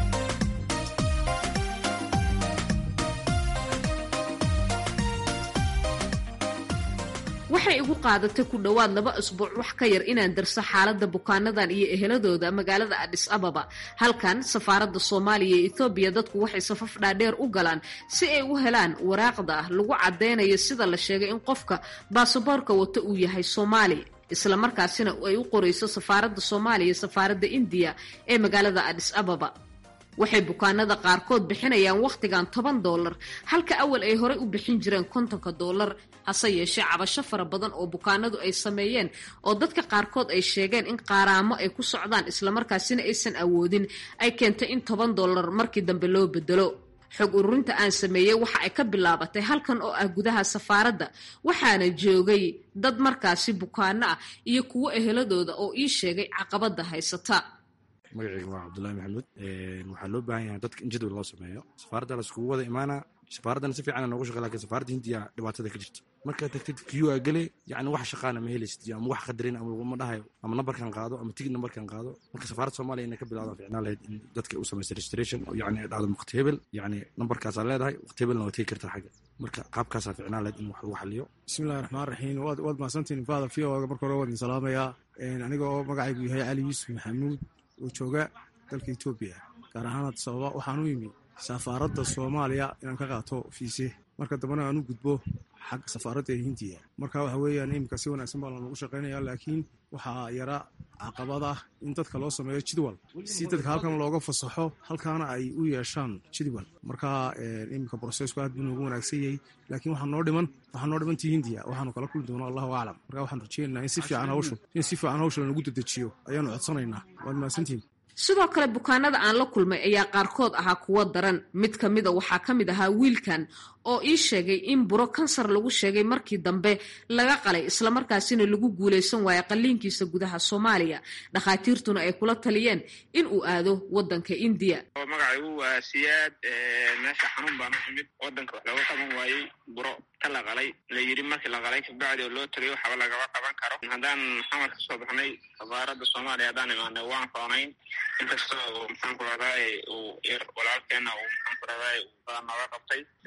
waxay igu qaadatay ku dhowaad laba isbuuc wax ka yar inaan darso xaaladda bukaanadan iyo eheladooda magaalada adhis ababa halkan safaaradda soomaaliya ee ethoobiya dadku waxay safaf dhaadheer u galaan si ay u helaan waraaqda lagu caddeynayo sida la sheegay in qofka baasaboorka wata uu yahay soomaali isla markaasina ay u qorayso safaaradda soomaaliya safaaradda indiya ee magaalada adhis ababa waxay bukaanada qaarkood bixinayaan wakhtigan toban doolar halka awal ay horey u bixin jireen kontonka doolar hase yeeshee cabasho fara badan oo bukaanadu ay sameeyeen oo dadka qaarkood ay sheegeen in qaaraamo ay ku socdaan islamarkaasina aysan awoodin ay keentay in toban doolar markii dambe loo bedelo xog ururinta aan sameeyey waxa ay ka bilaabatay halkan oo ah gudaha safaaradda waxaana joogay dad markaasi bukaano ah iyo kuwo eheladooda oo ii sheegay caqabada haysata magaceyga waa cabdulahi maxamuud waxaa loo baahan yahay dadka in jadwal loo sameeyo safaaradda laskugu wada imaana safaaraddana si fiican noogu shaqey lakin safaaradda hindiya dhibaatada ka jirta markaad tagtid q a gele yani wax shaqaana ma helaysid ama wax qadarin ama laguma dhahayo ama nambarkan qaado ama tigid nambarkan qaado marka safaaradda soomaaliya inay ka bilawdaan ficnaan lahayd in dadka u samaysta registration yani ay dhahdo waqti hebel yani nambarkaasaa leedahay waqti hebelna waa tegi kartaa xagga marka qaabkaasaa ficnaan lahayd in wax lagu xaliyo bismillahi raxmaan raxiim waad waad mahadsantiin faada v o marka hore waadin salaamayaa aniga oo magacaygu yahay cali yuusuf maxamuud oo jooga dalka etoobiya gaar ahaan sababa waxaan u yimi safaaradda soomaaliya inaan ka qaato fiise marka dambena aan u gudbo xagga safaaradda ee hindiya marka waxa weeyaan iminka si wanaagsan baa lanagu shaqaynaya laakiin waxaa yara caqabad ah in dadka loo sameeyo jidwal si dadka halkan looga fasaxo halkaana ay u yeeshaan jidwal marka iminka brosesku aad buu noogu wanaagsan yahay laakiin waxaa noo dhiman waxaa noo dhimantii hindiya waxaanu kala kulmi doona allahu aclam marka waxaan rajeynaynaa in si fiican hawshu in si fiican hawsha lanagu dedejiyo ayaanu codsanaynaa waad mahadsantihin sidoo kale bukaanada aan la kulmay ayaa qaarkood ahaa kuwo daran mid ka mida waxaa ka mid ahaa wiilkan oo ii sheegay in buro kansar lagu sheegay markii dambe laga qalay islamarkaasina lagu guulaysan waayo qalliinkiisa gudaha soomaaliya dhakhaatiirtuna ay kula taliyeen in uu aado wadanka indiya magacaygu waa siyaad meesha xanuun baan u imid wadanka wax looga qaban waayey buro ta la qalay la yidhi markii la qalay kabacdi oo loo tagay waxba lagaba qaban karo haddaan xamar ka soo baxnay safaaradda soomaaliya haddaan imaanay waan roonayn inkastoo maxaan ku rahdaay uu walaalkeena uu maxaan ku rahdaay uu badan nooga qabtay midda hindiya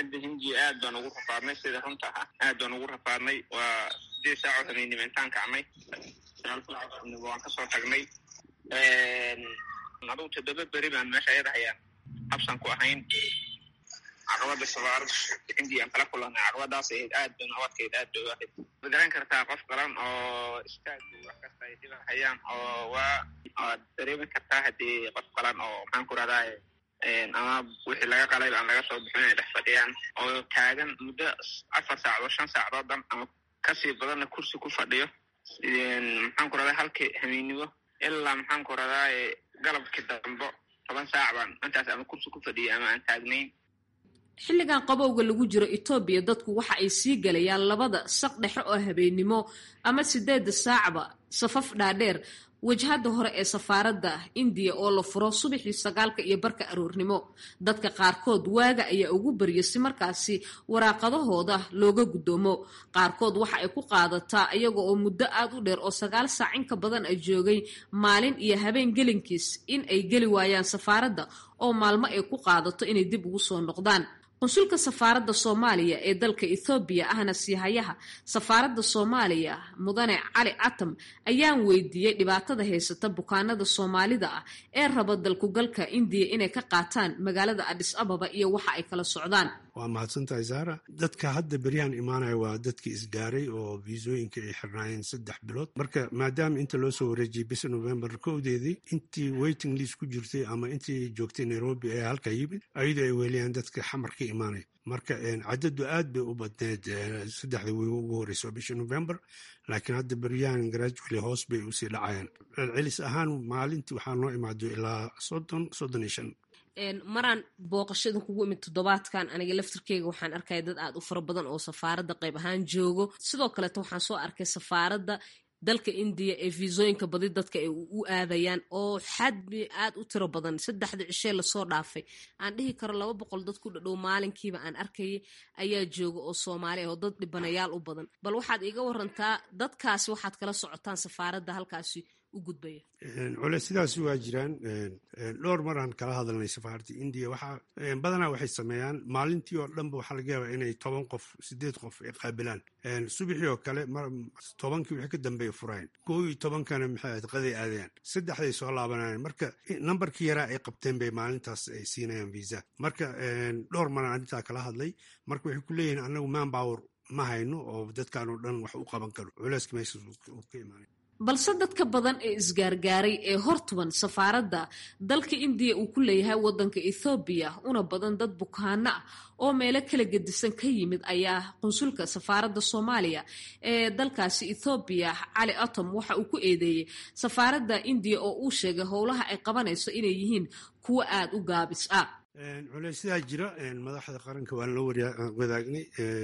hindiya aad baan ugu rafaadnay sida runta ah aad baan ugu rafaadnay waa sideed saaco habeennimo intaan kacnay sagaal saaco habeennimo waan kasoo tagnay adugu toddoba beri baan meesha ayada hayaan habsan ku ahayn caqabada safaarada hindiya aan kala kulanay caqabadaas ahayd aad bay nabadkeed aad bay u ahayd ma garan kartaa qof qalan oo istaag wax kasta ay dhiban hayaan oo waa waad dareemi kartaa haddii qof qalan oo maxaan ku rahdaa ama wixii laga qalay aan laga soo bixin ay dhex fadhiyaan oo taagan muddo afar saacadood shan saacadood ama kasii badanna kursi ku fadhiyo maxaan ku rahdaa halkii habeennimo ilaa maxaan ku rahdaa galabkii dambo toban saac baan intaas ama kursi ku fadhiyay ama aan taagnayn xilligan qabowga lagu jiro etoobiya dadku waxa ay sii galayaan labada saq dhexe oo habeennimo ama sideedda saacba safaf dhaadheer wajhadda hore ee safaaradda indiya oo la furo subaxii sagaalka iyo barka aroornimo dadka qaarkood waaga ayaa ugu barya si markaasi waraaqadahooda looga guddoomo qaarkood waxa ay ku qaadataa iyaga oo muddo aad u dheer oo sagaal saac inka badan ay joogay maalin iyo habeen gelinkiis in ay geli waayaan safaaradda oo maalmo ay ku qaadato inay dib ugu soo noqdaan qunsulka safaaradda soomaaliya ee dalka ethoobiya ahna siihayaha safaaradda soomaaliya mudane cali catam ayaan weydiiyey dhibaatada haysata bukaanada soomaalida ah ee raba dalkugalka indiya inay ka qaataan magaalada adhis ababa iyo waxa ay kala socdaan waa mahadsantahay saara dadka hadda beryahan imaanaya waa dadkii isgaaray oo viisooyinka ay xirnaayeen saddex bilood marka maadaama inta loo soo wareejiyey bisha november kowdeedii intii waiting list ku jirtay ama intii joogtay nairobi ee halka yimid ayadoo ay weeliyaan dadka xamar ka imaanaya marka cadadu aad bay u badneed saddexda wiigo ugu horeyso bisha november laakiin hadda beryahan gradually hoos bay usii dhacayaan celcelis ahaan maalintii waxaa noo imaado ilaa soddon soddon iyo shan maraan booqashada kugu imid toddobaadkan aniga laftirkeyga waxaan arkaya dad aad u fara badan oo safaaradda qayb ahaan joogo sidoo kaleeto waxaan soo arkay safaaradda dalka indiya ee fiisooyinka badi dadka ay u aadayaan oo xadmi aad u tiro badan saddexda cishee lasoo dhaafay aan dhihi karo laba boqol dad ku dhadhow maalinkiiba aan arkayay ayaa jooga oo soomaali ah oo dad dhibanayaal u badan bal waxaad iiga warantaa dadkaasi waxaad kala socotaan safaaradda halkaasi u gudbaya cule sidaasi waa jiraan dhowr maraan kala hadalnay safaaradda indiya waxaa badanaa waxay sameeyaan maalintii oo dhanba waxaa laga yaabaa inay toban qof sideed qof ay qaabilaan subaxii oo kale tobankii wixii ka dambeeya furaayan koo iyo tobankana maxay ahayd qaday aadayaan saddexday soo laabanayaan marka nambarkii yaraa ay qabteen bay maalintaas ay siinayaan visa marka dhowr maraan arrintaa kala hadlay marka waxay ku leeyihiin annagu manpower ma hayno oo dadkan oo dhan wax u qaban karo culeyska meeshaas uu ka imaanay balse dadka badan ee isgaargaaray ee hortuban safaaradda dalka indiya uu ku leeyahay waddanka ethoobiya una badan dad bukaano ah oo meelo kala gedisan ka yimid ayaa qunsulka safaaradda soomaaliya ee dalkaasi ethoobiya cali atom waxa uu ku eedeeyey safaaradda indiya oo uu sheegay howlaha ay qabanayso inay yihiin kuwo aada u gaabis ah culeysidaa jira madaxda qaranka waan la wadaagnay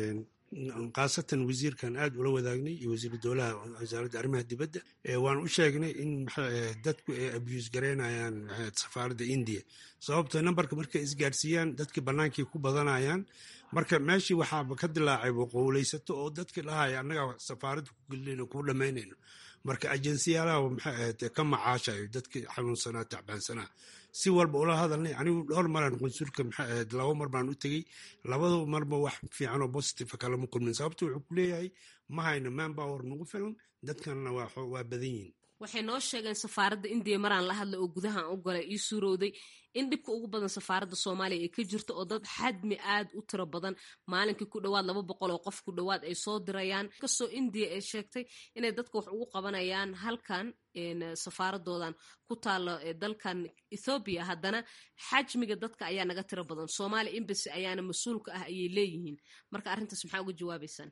khaasatan wasiirkan aad ula wadaagnay iyo wasiiru dowlaha wasaaradda arrimaha dibadda waan u sheegnay in dadku ay abuse garaynayaan safaaradda indiya sababto nambarka markay isgaarsiiyaan dadkii bannaankii ku badanayaan marka meeshii waxaaba ka dilaacay boqowleysato oo dadkii dhahaya annagaa safaaradda ku gelinayno kuu dhammaynayno marka ajensiyaalaha maxay ahayd ka macaashayo dadkii xanuunsanaa tacbaansanaa si walba ula hadalnay anigu dhowr maraan qunsulka maxay ahayd laba mar baan u tegey labada marba wax fiican oo positive kalama kulmin sababto wuxuu ku leeyahay ma hayno manpower nagu filan dadkanna waa badan yihin waxay noo sheegeen safaaradda indiya maraan la hadlay oo gudahan u galay ii suurowday in dhibka ugu badan safaaradda soomaaliya ay ka jirto oo dad xadmi aad u tiro badan maalinkii ku dhowaad laba boqol oo qof ku dhowaad ay soo dirayaan kastoo indiya ay sheegtay inay dadka wax ugu qabanayaan halkan safaaradoodan ku taalo dalkan ethoobiya haddana xajmiga dadka ayaa naga tiro badan soomaaliya embasy ayaana mas-uulka ah ayay leeyihiin marka arrintaas maxaa uga jawaabaysaan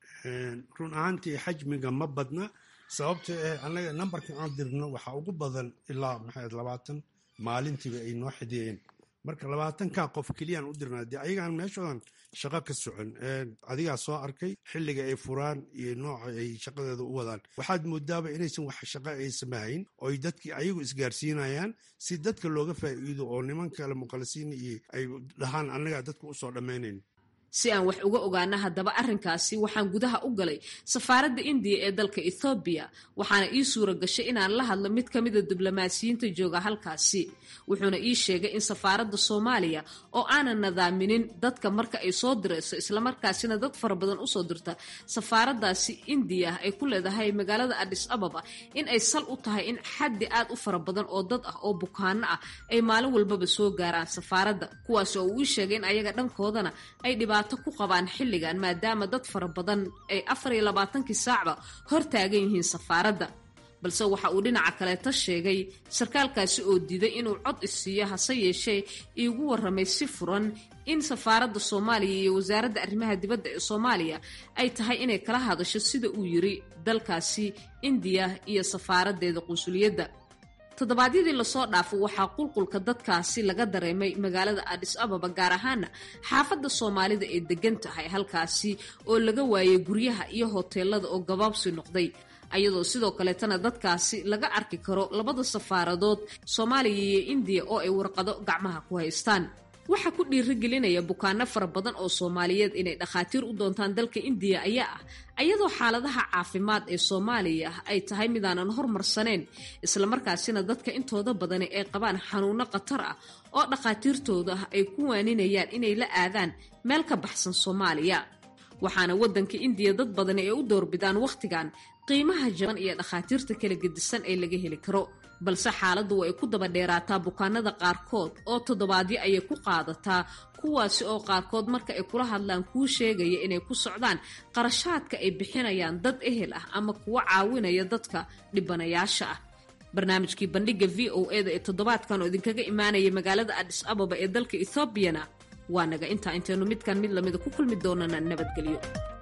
run ahaantii xajmiga ma badna sababta ee annaga nambarka aan dirno waxaa ugu badan ilaa maxay labaatan maalintiiba ay noo xidiyeen marka labaatankaa qof keliyaan u dirnaa dee ayagaan meeshoodan shaqo ka socon adigaa soo arkay xilliga ay furaan iyo nooca ay shaqadeeda u wadaan waxaad moodaaba inaysan wax shaqo ay samahayn oo ay dadkii ayagu isgaarsiinayaan si dadka looga faa'iido oo niman kale muqalisiin iyo ay dhahaan annagaa dadka usoo dhammaynayn si aan wax uga ogaana haddaba arrinkaasi waxaan gudaha u galay safaaradda indiya ee dalka ethoobiya waxaana ii suura gashay inaan la hadlo mid ka mida diblomaasiyiinta jooga halkaasi wuxuuna ii sheegay in safaaradda soomaaliya oo aanan nadaaminin dadka marka ay soo dirayso islamarkaasina dad fara badan usoo dirta safaaraddaasi indiya ay ku leedahay magaalada adis ababa in ay sal u tahay in xaddi aad u fara badan oo dad ah oo bukaano ah ay maalin walbaba soo gaaraan safaaradda kuwaas oo uu ii sheegay in ayaga dhankoodana ay dhibaato ku qabaan xilligan maadaama dad fara badan ay afar iyo labaatankii saacba hor taagan yihiin safaaradda balse waxa uu dhinaca kaleeta sheegay sarkaalkaasi oo diiday inuu cod isiiyo hase yeeshee iigu warramay si furan in safaaradda soomaaliya iyo wasaaradda arrimaha dibadda ee soomaaliya ay tahay inay kala hadasho sida uu yiri dalkaasi indiya iyo safaaraddeeda qunsuliyadda toddobaadyadii lasoo dhaafo waxaa qulqulka dadkaasi laga dareemay magaalada adis ababa gaar ahaana xaafadda soomaalida ee degan tahay halkaasi oo laga waayay guryaha iyo hoteelada oo gabaabsi noqday ayadoo sidoo kaleetana dadkaasi laga arki karo labada safaaradood soomaaliya iyo indiya oo ay warqado gacmaha ku haystaan waxaa ku dhiirigelinaya bukaano fara badan oo soomaaliyeed inay dhakhaatiir u doontaan dalka indiya ayaa ah ayadoo xaaladaha caafimaad ee soomaaliya ay tahay midaanan hormarsaneyn islamarkaasina dadka intooda badani ay qabaan xanuuno khatar ah oo dhakhaatiirtooda ay ku waaninayaan inay la aadaan meel ka baxsan soomaaliya waxaana waddanka indiya dad badani ay u doorbidaan wakhtigan qiimaha jaban iyo dhakhaatiirta kala gedisan ee laga heli karo balse xaaladdu ay ku daba dheeraataa bukaanada qaarkood oo toddobaadyo ayay ku qaadataa kuwaasi oo qaarkood marka ay kula hadlaan kuu sheegaya inay ku socdaan qarashaadka ay bixinayaan dad ehel ah ama kuwa caawinaya dadka dhibanayaasha ah barnaamijkii bandhigga v o e da ee toddobaadkan oo idinkaga imaanaya magaalada adis ababa ee dalka ethoobiana waa naga intaa intaynu midkan mid lamida ku kulmi doonana nabadgelyo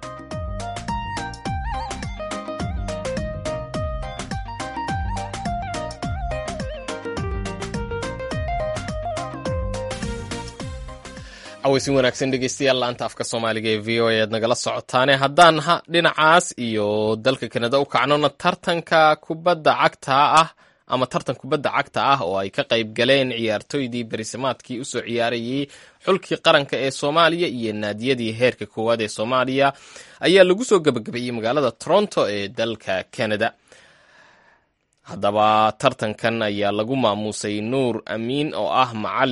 aweysin wanaagsan dhegeystayaal laanta afka soomaaliga ee v o e aad nagala socotaane haddaan dhinacaas iyo dalka kanada u kacnona tartanka kubadda cagta ah ama tartan kubadda cagta ah oo ay ka qayb galeen ciyaartoydii berisamaadkii usoo ciyaarayay xulkii qaranka ee soomaaliya iyo naadiyadii heerka koowaad ee soomaaliya ayaa lagu soo gebagabeeyey magaalada toronto ee dalka canada haddaba tartankan ayaa lagu maamuusay nuur amiin oo ah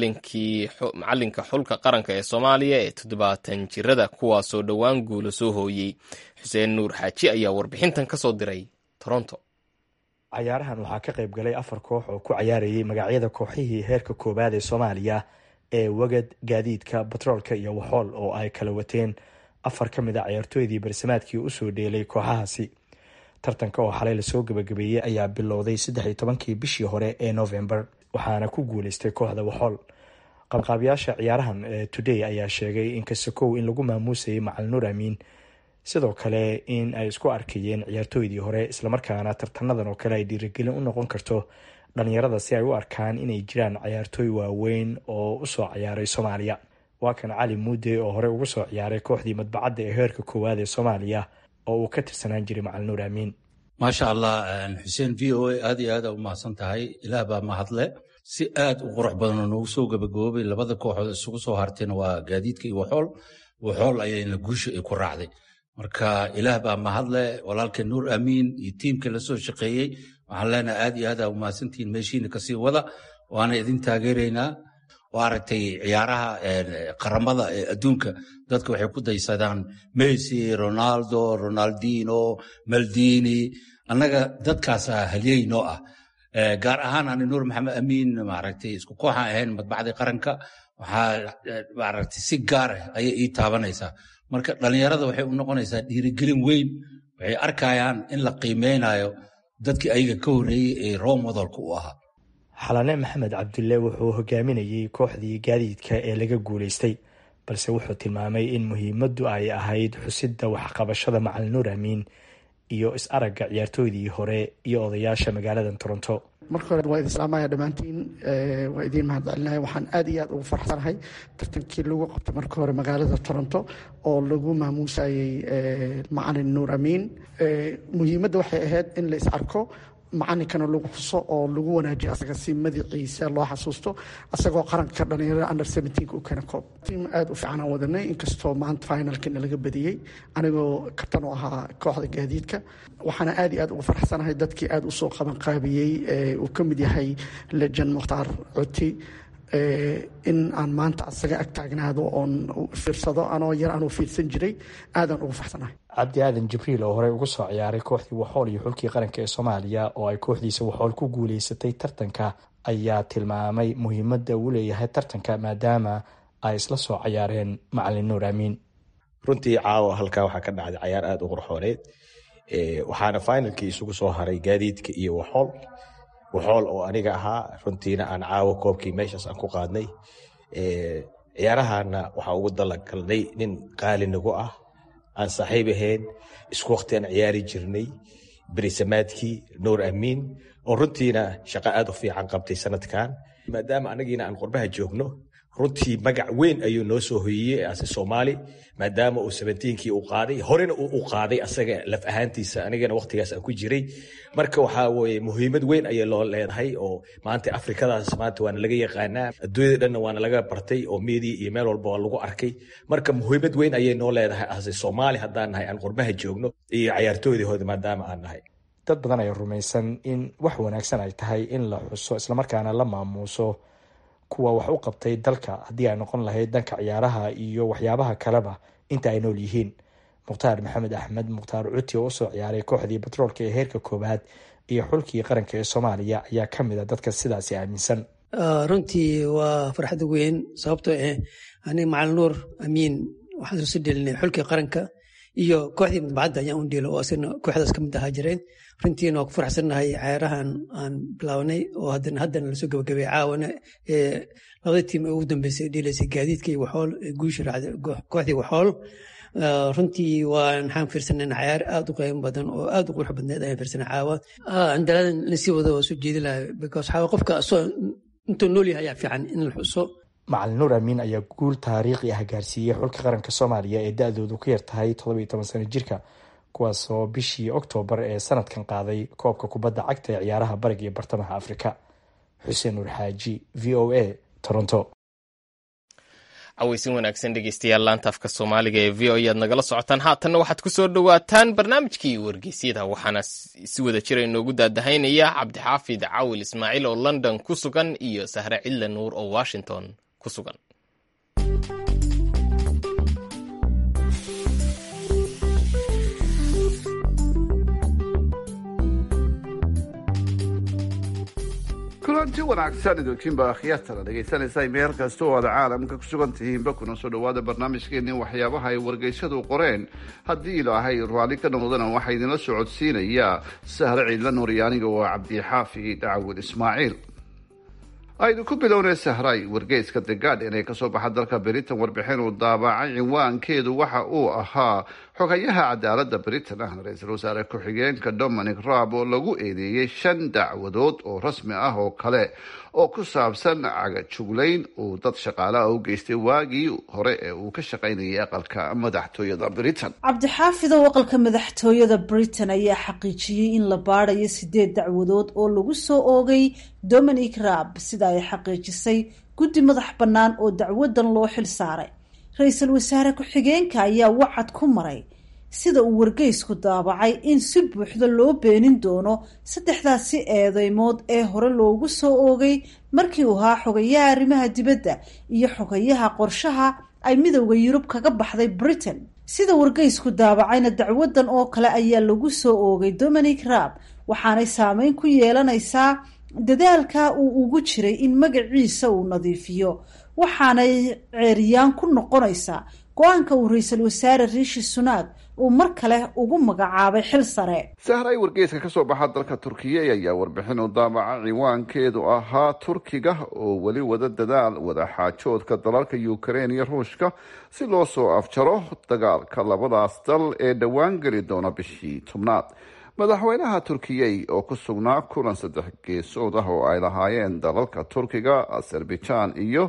macalinka xulka qaranka ee soomaaliya ee toddobaatan jirada kuwaasoo dhowaan guula soo hooyey xuseen nuur xaaji ayaa warbixintan ka soo diray toronto cayaarahan waxaa ka qayb galay afar koox oo ku cayaarayay magacyada kooxihii heerka koowaad ee soomaaliya ee wagad gaadiidka batroolka iyo waxool oo ay kala wateen afar ka mid a ciyaartooydii barsamaadkii usoo dheelay kooxahaasi tartanka oo xalay lasoo gabagabeeyey ayaa bilowday saddex iyo tobankii bishii hore ee novembar waxaana ku guuleystay kooxda waxool qabqaabayaasha ciyaarahan ee today ayaa sheegay in kasakow in lagu maamuusayay macal nuur amiin sidoo kale in ay isku arkayeen ciyaartooydii hore islamarkaana tartanadan oo kale ay dhiirigelin u noqon karto dhalinyarada si ay u arkaan inay jiraan ciyaartooy waaweyn oo usoo ciyaaray soomaaliya waa kan cali muude oo hore uga soo ciyaaray kooxdii madbacadda ee heerka koowaad ee soomaaliya oo uu ka tirsanaan jiray macal nuur amiin maasha allah xuseen v o a aad iyo aad aa u mahadsan tahay ilaah baa mahadle si aad u qurux badanoo noogu soo gabagaboobay labada kooxood isugu soo hartayna waa gaadiidka iyo waxool waxool ayayna guusha ay ku raacday marka ilaah baa mahadle walaalka nuur amiin iyo tiimka lasoo shaqeeyey waxaan leenahay aad iyo aad aa u mahadsantihiin meeshiina kasii wada waana idin taageeraynaa waa aragtay ciyaaraha qaramada ee adduunka dadka waxay ku daysadaan messi ronaldo ronaldino maldini annaga dadkaasa halyey noo ah gaar ahaan ani nuur maxamed amiin maaragtay isku kooxaan ahayn madbacdii qaranka waxaa maaragtay si gaar ah ayay ii taabanaysaa marka dhallinyarada waxay u noqonaysaa dhiirigelin weyn waxay arkayaan in la qiimeynayo dadkii ayaga ka horreeyey ee role modelka u ahaa xalane maxamed cabdulle wuxuu hogaaminayey kooxdii gaadiidka ee laga guulaystay balse wuxuu tilmaamay in muhiimaddu ay ahayd xusidda waxqabashada macal nuur amiin iyo is-aragga ciyaartooydii hore iyo odayaasha magaalada toronto marka hore waa idin salaamaya dhammaantiin waa idiin mahadcelinaya waxaan aad iyo aad ugu farxsanahay tartankii lagu qabtay marka hore magaalada toronto oo lagu maamuusayey macalin nuur amiin muhiimadda waxay ahayd in la is arko macalinkana lagu xuso oo lagu wanaajiyo asaga si madaciisa loo xasuusto asagoo qaranka dhalinyarada under seventeenka u keena koob tiim aada u fiican aan wadanay inkastoo maanta finalkina laga badiyey anigoo kabtan u ahaa kooxda gaadiidka waxaana aada iyo aad ugu faraxsanahay dadkii aada usoo qaban qaabiyey uu ka mid yahay lejan mukhtaar coti in aan maanta asaga ag taagnaado oon fiirsado anoo yar anuu fiirsan jiray aadaan ugu faxsanahay cabdi aadan jibriil oo horey ugu soo ciyaaray kooxdii waxool iyo xulkii qaranka ee soomaaliya oo ay kooxdiisa waxool ku guuleysatay tartanka ayaa tilmaamay muhiimadda uu leeyahay tartanka maadaama ay isla soo cayaareen macalin nuur aamiin runtii caawa halkaa waxaa ka dhacday cayaar aada u qurxooneed waxaana finalkii isugu soo haray gaadiidka iyo waxool waxool oo aniga ahaa runtiina aan caawo koobkii meeshaas aan ku qaadnay ciyaarahana waxaa ugu dalagalnay nin qaali nagu ah aan saaxiib ahayn isku waqti aan ciyaari jirnay berisamaadkii nuur amiin oo runtiina shaqo aad u fiican qabtay sanadkan maadaama anagiina aan qurbaha joogno runtii magac weyn ayuu noo soo hoyiyey ase soomaali maadaama uu sabentiinkii u qaaday horena uu u qaaday asaga laf ahaantiisa anigana waqtigaas aan ku jiray marka waxaa weye muhiimad weyn ayay loo leedahay oo maanta afrikadaas maanta waana laga yaqaanaa adduunyada dhanna waana laga bartay oo media iyo meel walba waa lagu arkay marka muhiimad weyn ayay noo leedahay ase soomaali haddaan nahay aan qurbaha joogno iyo cayaartooydahooda maadaama aan nahay dad badan ayaa rumaysan in wax wanaagsan ay tahay in la xuso islamarkaana la maamuuso kuwa wax u qabtay dalka haddii ay noqon lahayd dhanka ciyaaraha iyo waxyaabaha kaleba inta ay nool yihiin mukhtaar maxamed axmed mukhtaar cuti oo usoo ciyaaray kooxdii batroolka ee heerka koowaad iyo xulkii qaranka ee soomaaliya ayaa ka mid a dadka sidaasi aaminsan runtii waa farxad weyn sababtoo ah aniga macalin nuur amiin waxaan soo dhelinay xulkii qaranka iyo kooxdii madbacadda ayaan u dheelo oo asagna kooxdaas ka mid ahaa jireen runtiina waa ku faraxsannahay cayaarahan aan bilaawnay oo haddana haddana lasoo gabagabay caawana ee labada tiim ee ugu dambeysay dheelaysay gaadiidka iyo waxool guusha raacday kooxdii waxool runtii waan waxaan fiirsanayna cayaar aad u qiimo badan oo aad u qurux badneed ayaan fiirsanay caawa andaladan lasii wada waa soo jeedi lahay because xaawa qofka asoo intuu nool yahay ayaa fiican in la xuso macalin nuur amiin ayaa guul taariikhi ah gaarsiiyey xulka qaranka soomaaliya ee da-doodu ku yartahay toddobiyo toban sano jirka kuwaasoo bishii oktoobar ee sanadkan qaaday koobka kubadda cagta ee ciyaaraha bariga iyo bartamaha afrika xuseen nuur xaaji v o a toronto caweysin wanaagsan dhegeystayaal laanta afka soomaaliga ee v o ayaad nagala socotaan haatanna waxaad ku soo dhowaataan barnaamijkii wargeysyada waxaana si wada jira inoogu daadahaynaya cabdixaafid cawil ismaaciil oo london ku sugan iyo sahre cidle nuur oo washington ku sugan kulanti wanaagsan idinkiinba akhyaartana dhegaysanaysaa meel kasta oo aad caalamka ku sugan tihiinba kuna soo dhawaada barnaamijkeenii waxyaabaha ay wargeysyadu qoreen haddii ilaahay raalli ka noqdana waxaa idinla socodsiinayaa sahre ciidla nuuriyo aniga oo cabdixaafi dhacawil ismaaciil aynu ku bilownay sahray wargeyska the guardian ee kasoo baxa dalka britain warbixin uu daabacay cinwaankeedu waxa uu ahaa xogayaha cadaalada britain ahna ra-iisul wasaare ku-xigeenka dominic raab oo lagu eedeeyey shan dacwadood oo rasmi ah oo kale oo ku saabsan cagajuglayn uu dad shaqaalaha u geystay waagii hore ee uu ka shaqaynayay aqalka madaxtooyada britain cabdixaafid oo aqalka madaxtooyada britain ayaa xaqiijiyey in la baadayo sideed dacwadood oo lagu soo oogay dominic raab sida ay xaqiijisay guddi madax bannaan oo dacwadan loo xil saaray ra-iisul wasaare ku-xigeenka ayaa wacad ku maray sida uu wargeysku daabacay in si buuxda loo beenin doono saddexdaasi eedeymood ee hore loogu soo oogay markii uu ahaa xogayaha arrimaha dibadda iyo xogayaha qorshaha ay midowda yurub kaga baxday britain sida wargeysku daabacayna dacwadan oo kale ayaa lagu soo oogay dominic raab waxaanay saameyn ku yeelanaysaa dadaalka uu ugu jiray in magaciisa uu nadiifiyo waxaanay ceeriyaan ku noqonaysaa go-aanka uu ra-iisul wasaare riishi sunaag uu mar kale ugu magacaabay xil sare sahray wargeyska kasoo baxa dalka turkiya ayaa warbixin u daabaca ciwaankeedu ahaa turkiga oo weli wada dadaal wadaxaajoodka dalalka ukraine iyo ruushka si loo soo afjaro dagaalka labadaas dal ee dhowaan geli doona bishii tobnaad madaxweynaha turkiyey oo ku sugnaa kulan saddex geesood ah oo ay lahaayeen dalalka turkiga azerbaijan iyo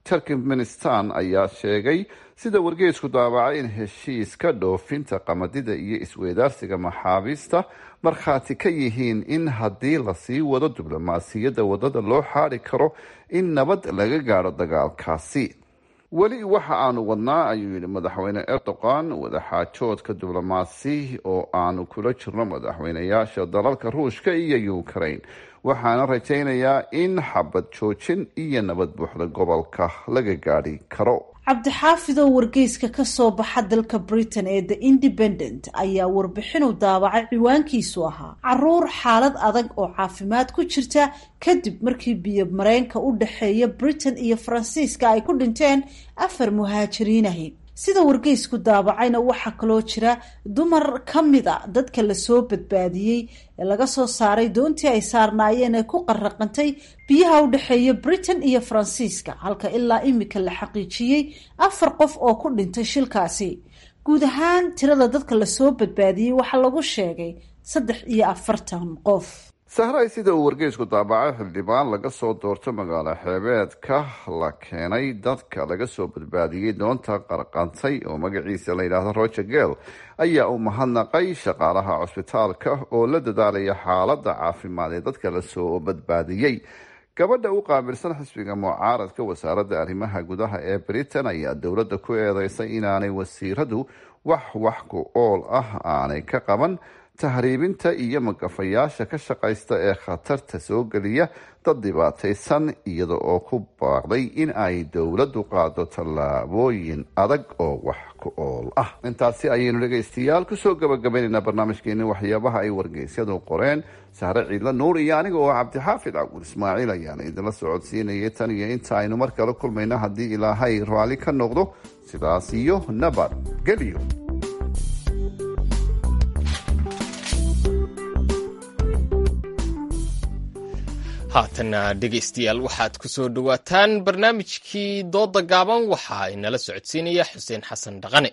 turkmenistan ayaa sheegay sida wargeysku daabacay in heshiiska dhoofinta qamadida iyo isweydaarsiga maxaabiista markhaati ka yihiin in haddii lasii wado diblomaasiyadda wadada loo xaadi karo in nabad laga gaadho dagaalkaasi weli waxa aanu wadnaa ayuu yidhi madaxweyne erdogan wadaxaajoodka diblomaasi oo aanu kula jirno madaxweynayaasha dalalka ruushka iyo ukraine waxaana rajaynayaa in xabad joojin iyo nabad buuxda gobolka laga gaadhi karo cabdixaafid oo wargeyska ka soo baxa dalka britain ee the independent ayaa warbixinu daabacay ciwaankiisu ahaa caruur xaalad adag oo caafimaad ku jirta kadib markii biyo mareenka u dhexeeya britain iyo faransiiska ay ku dhinteen afar muhaajiriin ahi sida wargeysku daabacayna waxaa kaloo jira dumar ka mid a dadka lasoo badbaadiyey ee laga soo saaray doontii ay saarnaayeen ee ku qarraqantay biyaha u dhexeeya britain iyo faransiiska halka ilaa imika la xaqiijiyey afar qof oo ku dhintay shilkaasi guud ahaan tirada dadka lasoo badbaadiyey waxaa lagu sheegay saddex iyo afartan qof sahray sida uu wargeysku daabacay xildhibaan laga soo doorto magaalo xeebeedka la keenay dadka laga soo badbaadiyey doonta qarqantay oo magaciisa la yidhaahdo roger gel ayaa u mahadnaqay shaqaalaha cusbitaalka oo la dadaalaya xaaladda caafimaad ee dadka lasoo badbaadiyey gabadha u qaabilsan xisbiga mucaaradka wasaaradda arrimaha gudaha ee britain ayaa dowladda ku eedeysay inaanay wasiiradu wax wax ku ool ah aanay ka qaban tahriibinta iyo magafayaasha ka shaqaysta ee khatarta soo geliya dad dhibaataysan iyada oo ku baaqday in ay dowladdu qaado tallaabooyin adag oo wax ku ool ah intaasi ayaynu dhegaystayaal kusoo gabagabaynaynaa barnaamijkeeni waxyaabaha ay wargeysyadu qoreen sahre ciidla nuur iyo aniga oo cabdixaafid cabdul ismaaciil ayaana idinla socodsiinayay tan iyo inta aynu mar kale kulmayna haddii ilaahay raalli ka noqdo sidaas iyo nabad gelyo haatanna dhegaystayaal waxaad ku soo dhowaataan barnaamijkii dooda gaaban waxaa inala socodsiinaya xuseen xasan dhaqane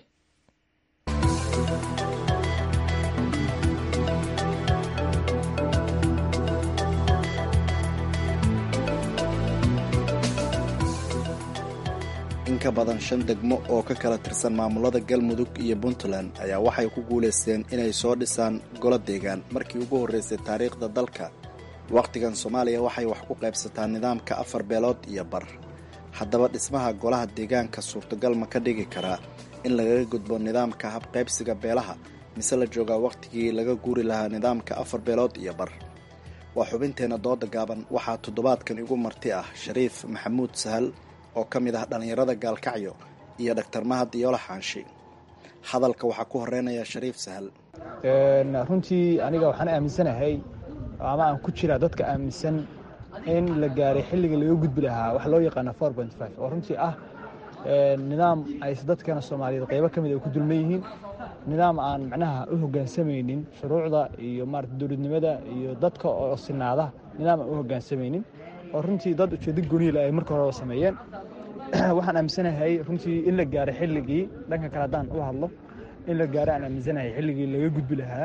in ka badan shan degmo oo ka kala tirsan maamulada galmudug iyo puntland ayaa waxay ku guulaysteen inay soo dhisaan golo deegaan markii ugu horreysay taariikhda dalka wakhtigan soomaaliya waxay wax ku qaybsataa nidaamka afar beelood iyo bar haddaba dhismaha golaha deegaanka suurtagal ma ka dhigi karaa in lagaga gudbo nidaamka habqaybsiga beelaha mise la joogaa wakhtigii laga guuri lahaa nidaamka afar beelood iyo bar waa xubinteenna dooda gaaban waxaa toddobaadkan igu marti ah shariif maxamuud sahal oo ka mid ah dhallinyarada gaalkacyo iyo dhaktar mahad iyoola xaanshi hadalka waxaa ku horeynaya shariif sahal runtii aniga waxaan aaminsanahay ama aan ku jiraa dadka aaminsan in la gaaray xilliga laga gudbi lahaa wax loo yaqaana oo runtii ah nidaam ay dadkana soomaaliyeed qaybo ka mid ay ku dulman yihiin nidaam aan macnaha u hoggaansamaynin shuruucda iyo maarata dowladnimada iyo dadka oo sinaada nidaam aan u hoggaansamaynin oo runtii dad ujeedo goniila ay marka horeba sameeyeen waxaan aaminsanahay runtii in la gaaray xilligii dhanka kale haddaan u hadlo in la gaaray aan aaminsanahay xilligii laga gudbi lahaa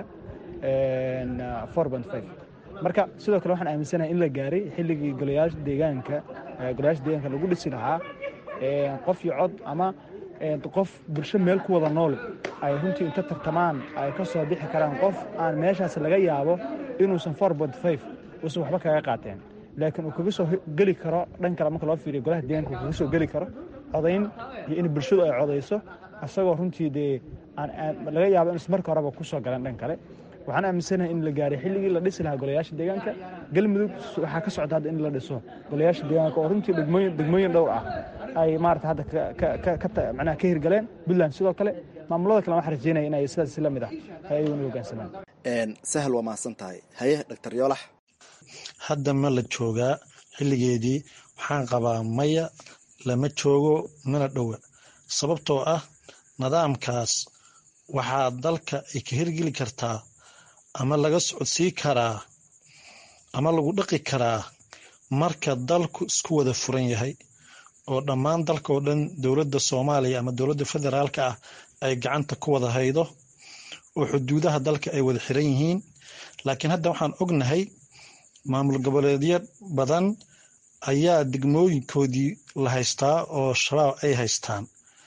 marka sidoo kale waxaan aaminsanahay in la gaaray xilligii golayaasha deegaanka golayaasha deegaanka lagu dhisi lahaa qof iyo cod ama qof bulsho meel ku wada nool ay runtii inta tartamaan ay ka soo bixi karaan qof aan meeshaas laga yaabo inuusan uusan waxba kaga qaateen laakiin uu kaga soo geli karo dhan kale marka loo fiiriyo golaha deegaanka uu kaga soo geli karo codayn iyo in bulshadu ay codayso isagoo runtii dee laga yaabo inuusan marka horeba ku soo galeen dhan kale waxaan aaminsanahay in la gaaray xilligii la dhisi lahaa golayaasha deegaanka galmudug waxaa ka socda hadda in la dhiso golayaasha deegaanka oo runtii degmooyin degmooyin dhowr ah ay maarata hadda manaha ka hirgaleen puntland sidoo kale maamulada kale waxaan rajeynaya inay sidaas la mid ah ay ayaguna hoggaansamaan sahal waa mahadsan tahay haye dhaktar yoolax hadda ma la joogaa xilligeedii waxaan qabaa maya lama joogo mana dhowa sababtoo ah nidaamkaas waxaa dalka ay ka hirgeli kartaa ama laga socodsii karaa ama lagu dhaqi karaa marka dalku isku wada furan yahay oo dhammaan dalka oo dhan dowladda soomaaliya ama dowladda federaalka ah ay gacanta ku wada haydo oo xuduudaha dalka ay wada xiran yihiin laakiin hadda waxaan ognahay maamul goboleedyo badan ayaa degmooyinkoodii la haystaa oo shabaab ay haystaan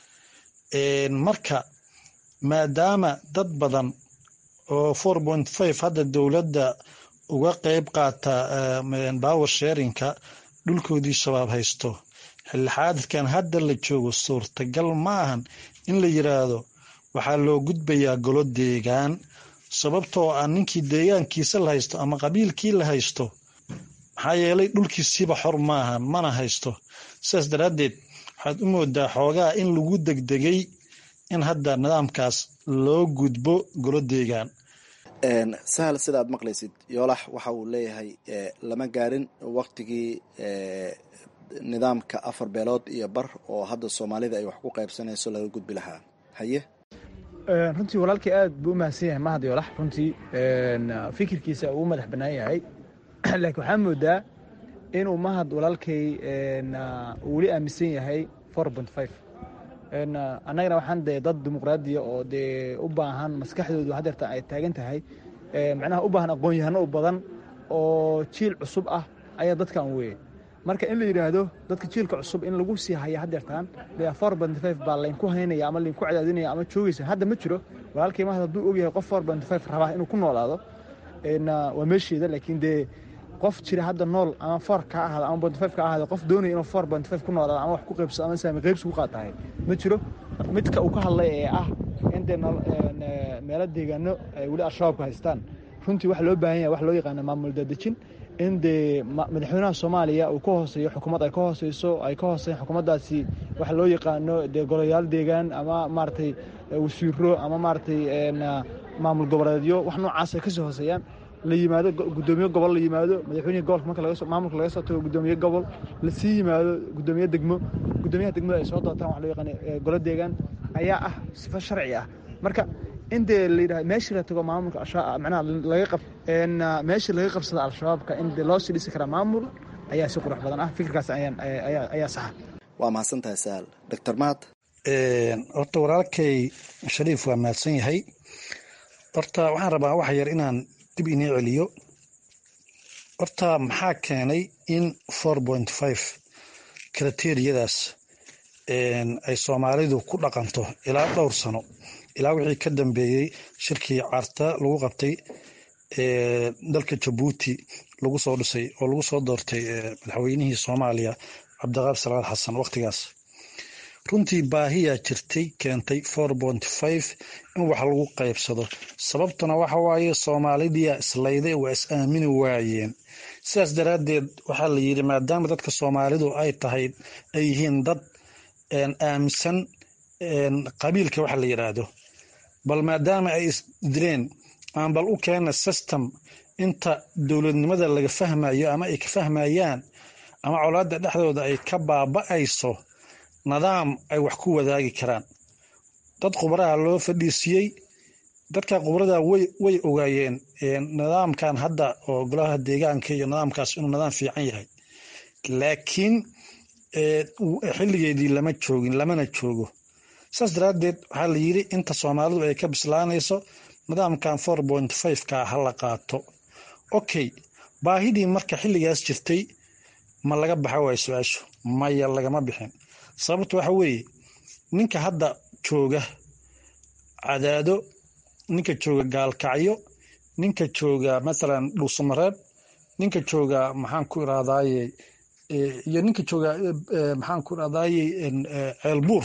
marka maadaama dad badan oo four point five hadda dowladda uga qeyb qaata power sharinka dhulkoodii shabaab haysto xilixaadadkan hadda la joogo suurtagal ma ahan in la yiraahdo waxaa loo gudbayaa golo deegaan sababtoo ah ninkii deegaankiisa la haysto ama qabiilkii la haysto maxaa yeelay dhulkiisiiba xor maahan mana haysto sidaas daraaddeed waxaad u moodaa xoogaa in lagu degdegay in hadda nidaamkaas loo gudbo golo deegaan sahal sidaad maqlaysid yoolax waxa uu leeyahay lama gaarin waktigii nidaamka afar beelood iyo bar oo hadda soomaalida ay wax ku qaybsanayso laga gudbi lahaa haye runtii walaalkii aad buu u mahadsan yahay mahad yoolax runtii fikirkiisa uu madax bannaan yahay laakiin waxaa moodaa inuu mahad walaalkay weli aaminsan yahay four point five annagana waxaan dee dad dimuqraadiya oo dee u baahan maskaxdoodu hadeerta ay taagan tahay macnaha u baahan aqoon-yahano u badan oo jiil cusub ah ayaa dadkan weeye marka in la yidhaahdo dadka jiilka cusub in lagu sii haya hadeertaan dee four point five baa laynku haynaya ama laynku cadaadinaya ama joogaysa hadda ma jiro walaalkii mahad hadduu ogyahay qof four point five rabaa inuu ku noolaado waa meesheeda laakiin dee qof jira hadda nool ama four ka ahaada ama point five ka ahaada qof doonaya inuu four point five ku noolaado ama wax ku qaybsado ama saami qaybsi ku qaatahay ma jiro midka uu ka hadlay ee ah in dee meelo deegaano ay weli al-shabaabku haystaan runtii waxa loo baahan yahay wax loo yaqaana maamul daadejin in dee madaxweynaha soomaaliya uu ka hooseeyo xukuumad ay ka hooseyso ay ka hooseyn xukuumaddaasi waxa loo yaqaano dee golayaal deegaan ama maaragtay wasiiro ama maaragtay maamul goboleedyo wax noocaas ay kasii hooseeyaan la yimaado gudoomiye gobol la yimaado madaxweynihii gobolka marka laga maamulka laga soo tago gudoomiye gobol lasii yimaado gudoomiye degmo gudoomiyaha degmada ay soo dootaan wax loo yaqaan golo deegaan ayaa ah sifo sharci ah marka in dee la yidhaha meeshii la tago maamulka macnaha laga qab meeshii laga qabsada al-shabaabka in dee loo sii dhisi karaa maamul ayaa si qurux badan ah fikirkaas ayaan ayaa saxa waa mahadsan tahay sahal doctor mahad horta walaalkay shariif waa mahadsan yahay horta waxaan rabaa wax yar inaan dib inii celiyo horta maxaa keenay in four point five kriteriyadaas ay soomaalidu ku dhaqanto ilaa dhowr sano ilaa wixii ka dambeeyey shirkii carta lagu qabtay dalka jabuuti lagu soo dhisay oo lagu soo doortay madaxweynihii soomaaliya cabdiqaab salaad xasan wakhtigaas runtii baahiyaa jirtay keentay four point five in wax lagu qaybsado sababtuna waxa waaye soomaalidiyaa islayday waa is aamini waayeen sidaas daraaddeed waxaa la yidhi maadaama dadka soomaalidu ay tahay ay yihiin dad aaminsan qabiilka waxa la yidhaahdo bal maadaama ay isdireen aan bal u keena system inta dowladnimada laga fahmayo ama ay ka fahmayaan ama colaadda dhexdooda ay ka baaba'ayso nidaam ay wax ku wadaagi karaan dad khubaraha loo fadhiisiyey dadka khubarada way way ogaayeen nidaamkan hadda oo golaha deegaanka iyo nidaamkaas inuu nidaam fiican yahay laakiin xilligeedii lama joogin lamana joogo saas daraaddeed waxaa la yidhi inta soomaalidu ay ka bislaanayso nidaamkan four point five ka ha la qaato okay baahidii marka xilligaas jirtay ma laga baxa waayo su-aashu maya lagama bixin sababta waxa weeye ninka hadda jooga cadaado ninka jooga gaalkacyo ninka jooga mathalan dhuusamareeb ninka jooga maxaan ku irahdaye iyo ninka jooga maxaan ku irahdaye ceelbuur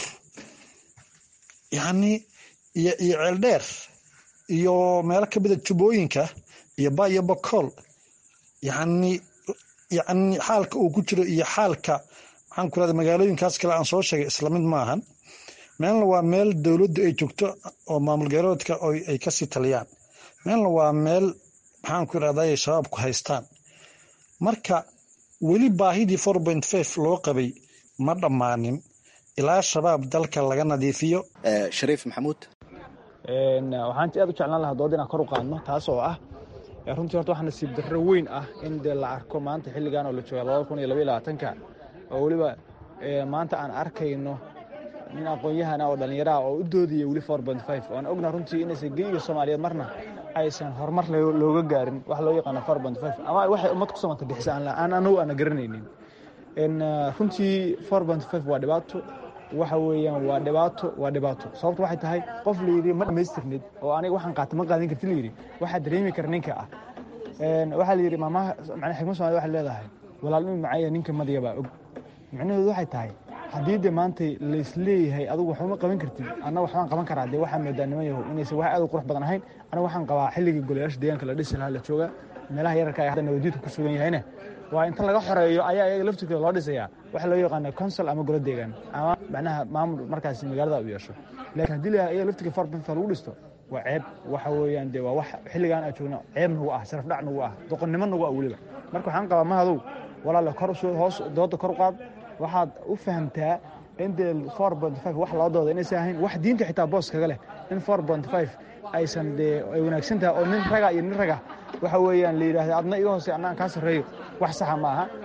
yacni iyo iyo ceeldheer iyo meelo ka mida jubbooyinka iyo ba iyo bokool yacni yacni xaalka uu ku jiro iyo xaalka maxaan ku irahda magaalooyinkaas kale aan soo sheegay isla mid maahan meelna waa meel dowladdu ay joogto oo maamul garoodka ay kasii taliyaan meelna waa meel maxaan ku irahdaye shabaabku haystaan marka weli baahidii four point five loo qabay ma dhammaanin ilaa shabaab dalka laga nadiifiyo shariif maxamuud waxaan aad u jeclaan lahaa dood inaan kor u qaadno taas oo ah runtii horta waxaa nasiib darro weyn ah in dee la arko maanta xilligan oo la jooga labada kun iyo labaiyo labaatanka oo weliba maanta aan arkayno nin aqoon-yahana oo dhallinyaraha oo u doodaya weli four point five oan ogna runtii inaysan geyiga soomaaliyeed marna aysan horumar looga gaarin wax loo yaqaano four point five ama waxay ummad ku samanta bixisa aan anagu aana garanaynin runtii waa dhibaato waxa weeyaan waa dhibaato waa dhibaato sababto waxay tahay qof layidhi ma dhamaystirnid oo aniga waxaan qaata ma qaadan karti layidhi waxaa dareemi kara ninka ah waxaa layidhi maamaha macnaa xikmad soomaalida waxay leedahay walaalnimi macaya ninka madiga baa og micnaheedu waxay tahay haddii de maantay laisleeyahay adigu waxba ma qaban kartid anna waxbaan qaban karaa dee waxaa moodaa niman yahow inaysan wax aad u qurux badan ahayn aniga waxaan qabaa xilligii golayaasha deegaanka la dhisi lahaa la jooga meelaha yararka ee hadda nabadjidku ku sugan yahayna waa inta laga xoreeyo ayaa iyaga laftirkooda loo dhisayaa waxa loo yaqaana consol ama golo deegaan ama macnaha maamul markaasi magaalada u yeesho laakiin haddii la iyaga laftirka farbinta lagu dhisto waa ceeb waxa weeyaan dee waa wax xilligaan aan joogno ceeb nagu ah sharaf dhac nagu ah doqonnimo nagu ah weliba marka waxaan qabaa mahadow walaale kor hoos dooda kor u qaad waxaad u fahamtaa in dee wax loo dooda inaysan ahayn wax diinta xitaa boos kaga leh in aysan dee ay wanaagsan tahay oo nin raga iyo nin raga waxa weeyaan la yidhahda adna iga hoose annaan kaa sarreeyo wax saxa ma aha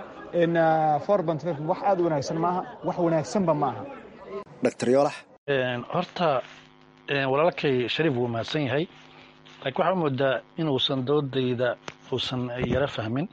wax aad u wanaagsan maaha wax wanaagsanba ma aha dr yoolax horta walaalkay shariif wuu mahadsan yahay laakiin waxaa moodaa inuusan doodayda uusan yaro fahmin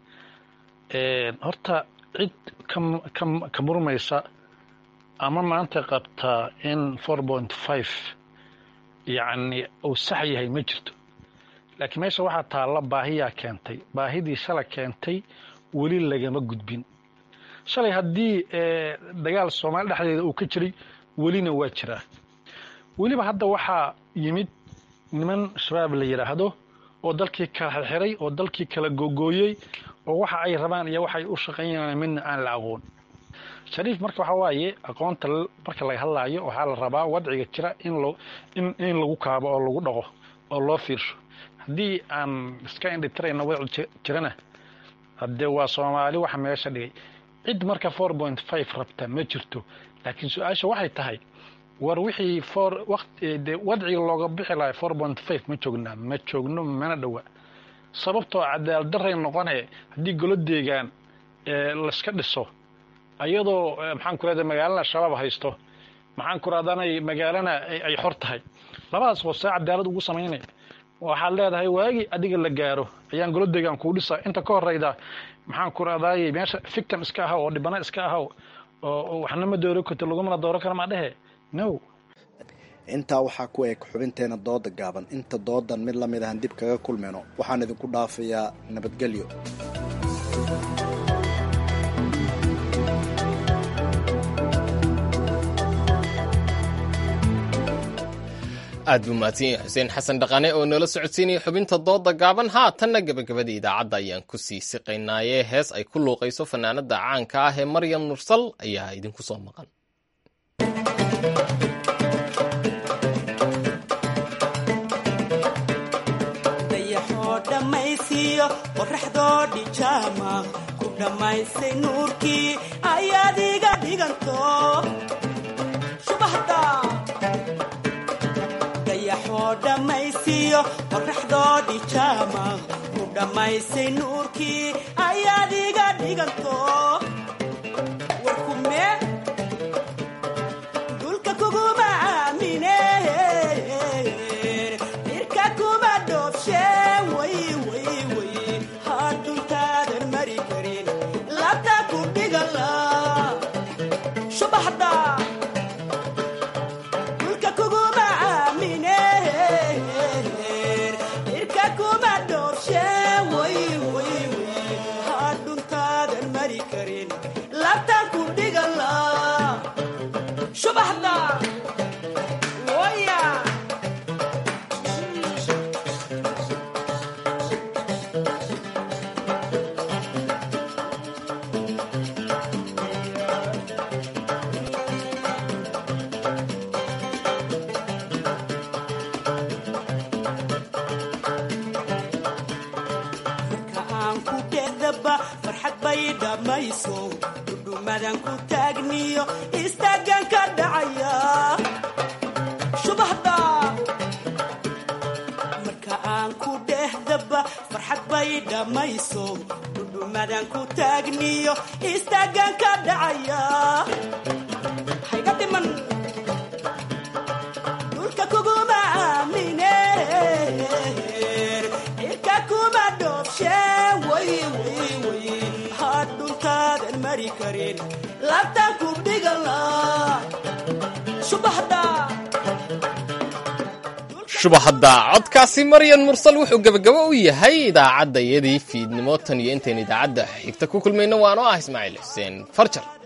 horta cid ka murmaysa ama maanta qabtaa in four point five yacni uu sax yahay ma jirto laakiin meesha waxaa taalla baahiyaa keentay baahidii shalay keentay weli lagama gudbin shalay haddii dagaal soomaali dhexdeeda uu ka jiray welina waa jiraa weliba hadda waxaa yimid niman shabaab la yidhaahdo oo dalkii kala xirxiray oo dalkii kala googooyey oo waxa ay rabaan iyo waxay u shaqaynayaan midna aan la aqoon shariif marka waxaa waaye aqoonta marka laga hadlaayo waxaa la rabaa wadciga jira in lo in lagu kaabo oo lagu dhaqo oo loo fiirsho haddii aan iska indhitirayno wadci jirana haddee waa soomaali waxa meesha dhigay cid marka four point five rabta ma jirto laakiin su-aasha waxay tahay war wixii for waqti wadciga looga bixi lahay four point five ma joognaa ma joogno mana dhowa sababtoo cadaalad daray noqone haddii golo deegaan layska dhiso ayadoo maxaan ku rahda magaalana shabaab haysto maxaan ku rahdanay magaalana ay xor tahay labadaas hoose cadaalad ugu samaynaya waxaad leedahay waagii adiga la gaaro ayaan golo deegaan kuu dhisa inta ka horeyda maxaan ku rahdaay meesha fictim iska ahaw oo dhibana iska ahaw oo waxna ma dooro karto lagumana dooro kara maa dhehe no intaa waxaa ku eg xubinteena dooda gaaban inta doodan mid lamid ahan dib kaga kulmayno waxaan idinku dhaafayaa nabadgelyo aad buu mahadsan yahay xuseen xasan dhaqane oo noola socodsiinaya xubinta dooda gaaban haatanna gebagabada idaacadda ayaan ku sii siqaynaaye hees ay ku luuqayso fanaanada caanka ah ee maryam nursal ayaa idinku soo maqan qoraxdoo dhijaama ku dhammaystay nuurkii ayaad iga dhiganto dayaxoo dhammaysiyo qoraxdoo dhijaama ku dhammaystay nuurkii ayaad iga dhiganto warkume dulka kuguma aamine irka kuma dhoobshe way dulka kuguma aamine irka kuma dhoobshe hadhuntaadan mari karin labtaan ku dhigala subaxda waya dhudhumadan ku taagniyo istaagan ka dhacaya subaxda marka aan ku dhehdaba farxad bay dhammayso dhudhumadan ku taagniyo istaagan ka dhacaya hayga dhiman dhulka kuguma aamine irka kuma dhoobshe way way way hadhuntaadan mari karin laabtaan ku dhigala subaxda shubahadda codkaasi maryan mursal wuxuu gebagabo u yahay idaacadda iyadii fiidnimo tan iyo intayn idaacadda xigta ku kulmayno waanoo ah ismaaciil xuseen farjar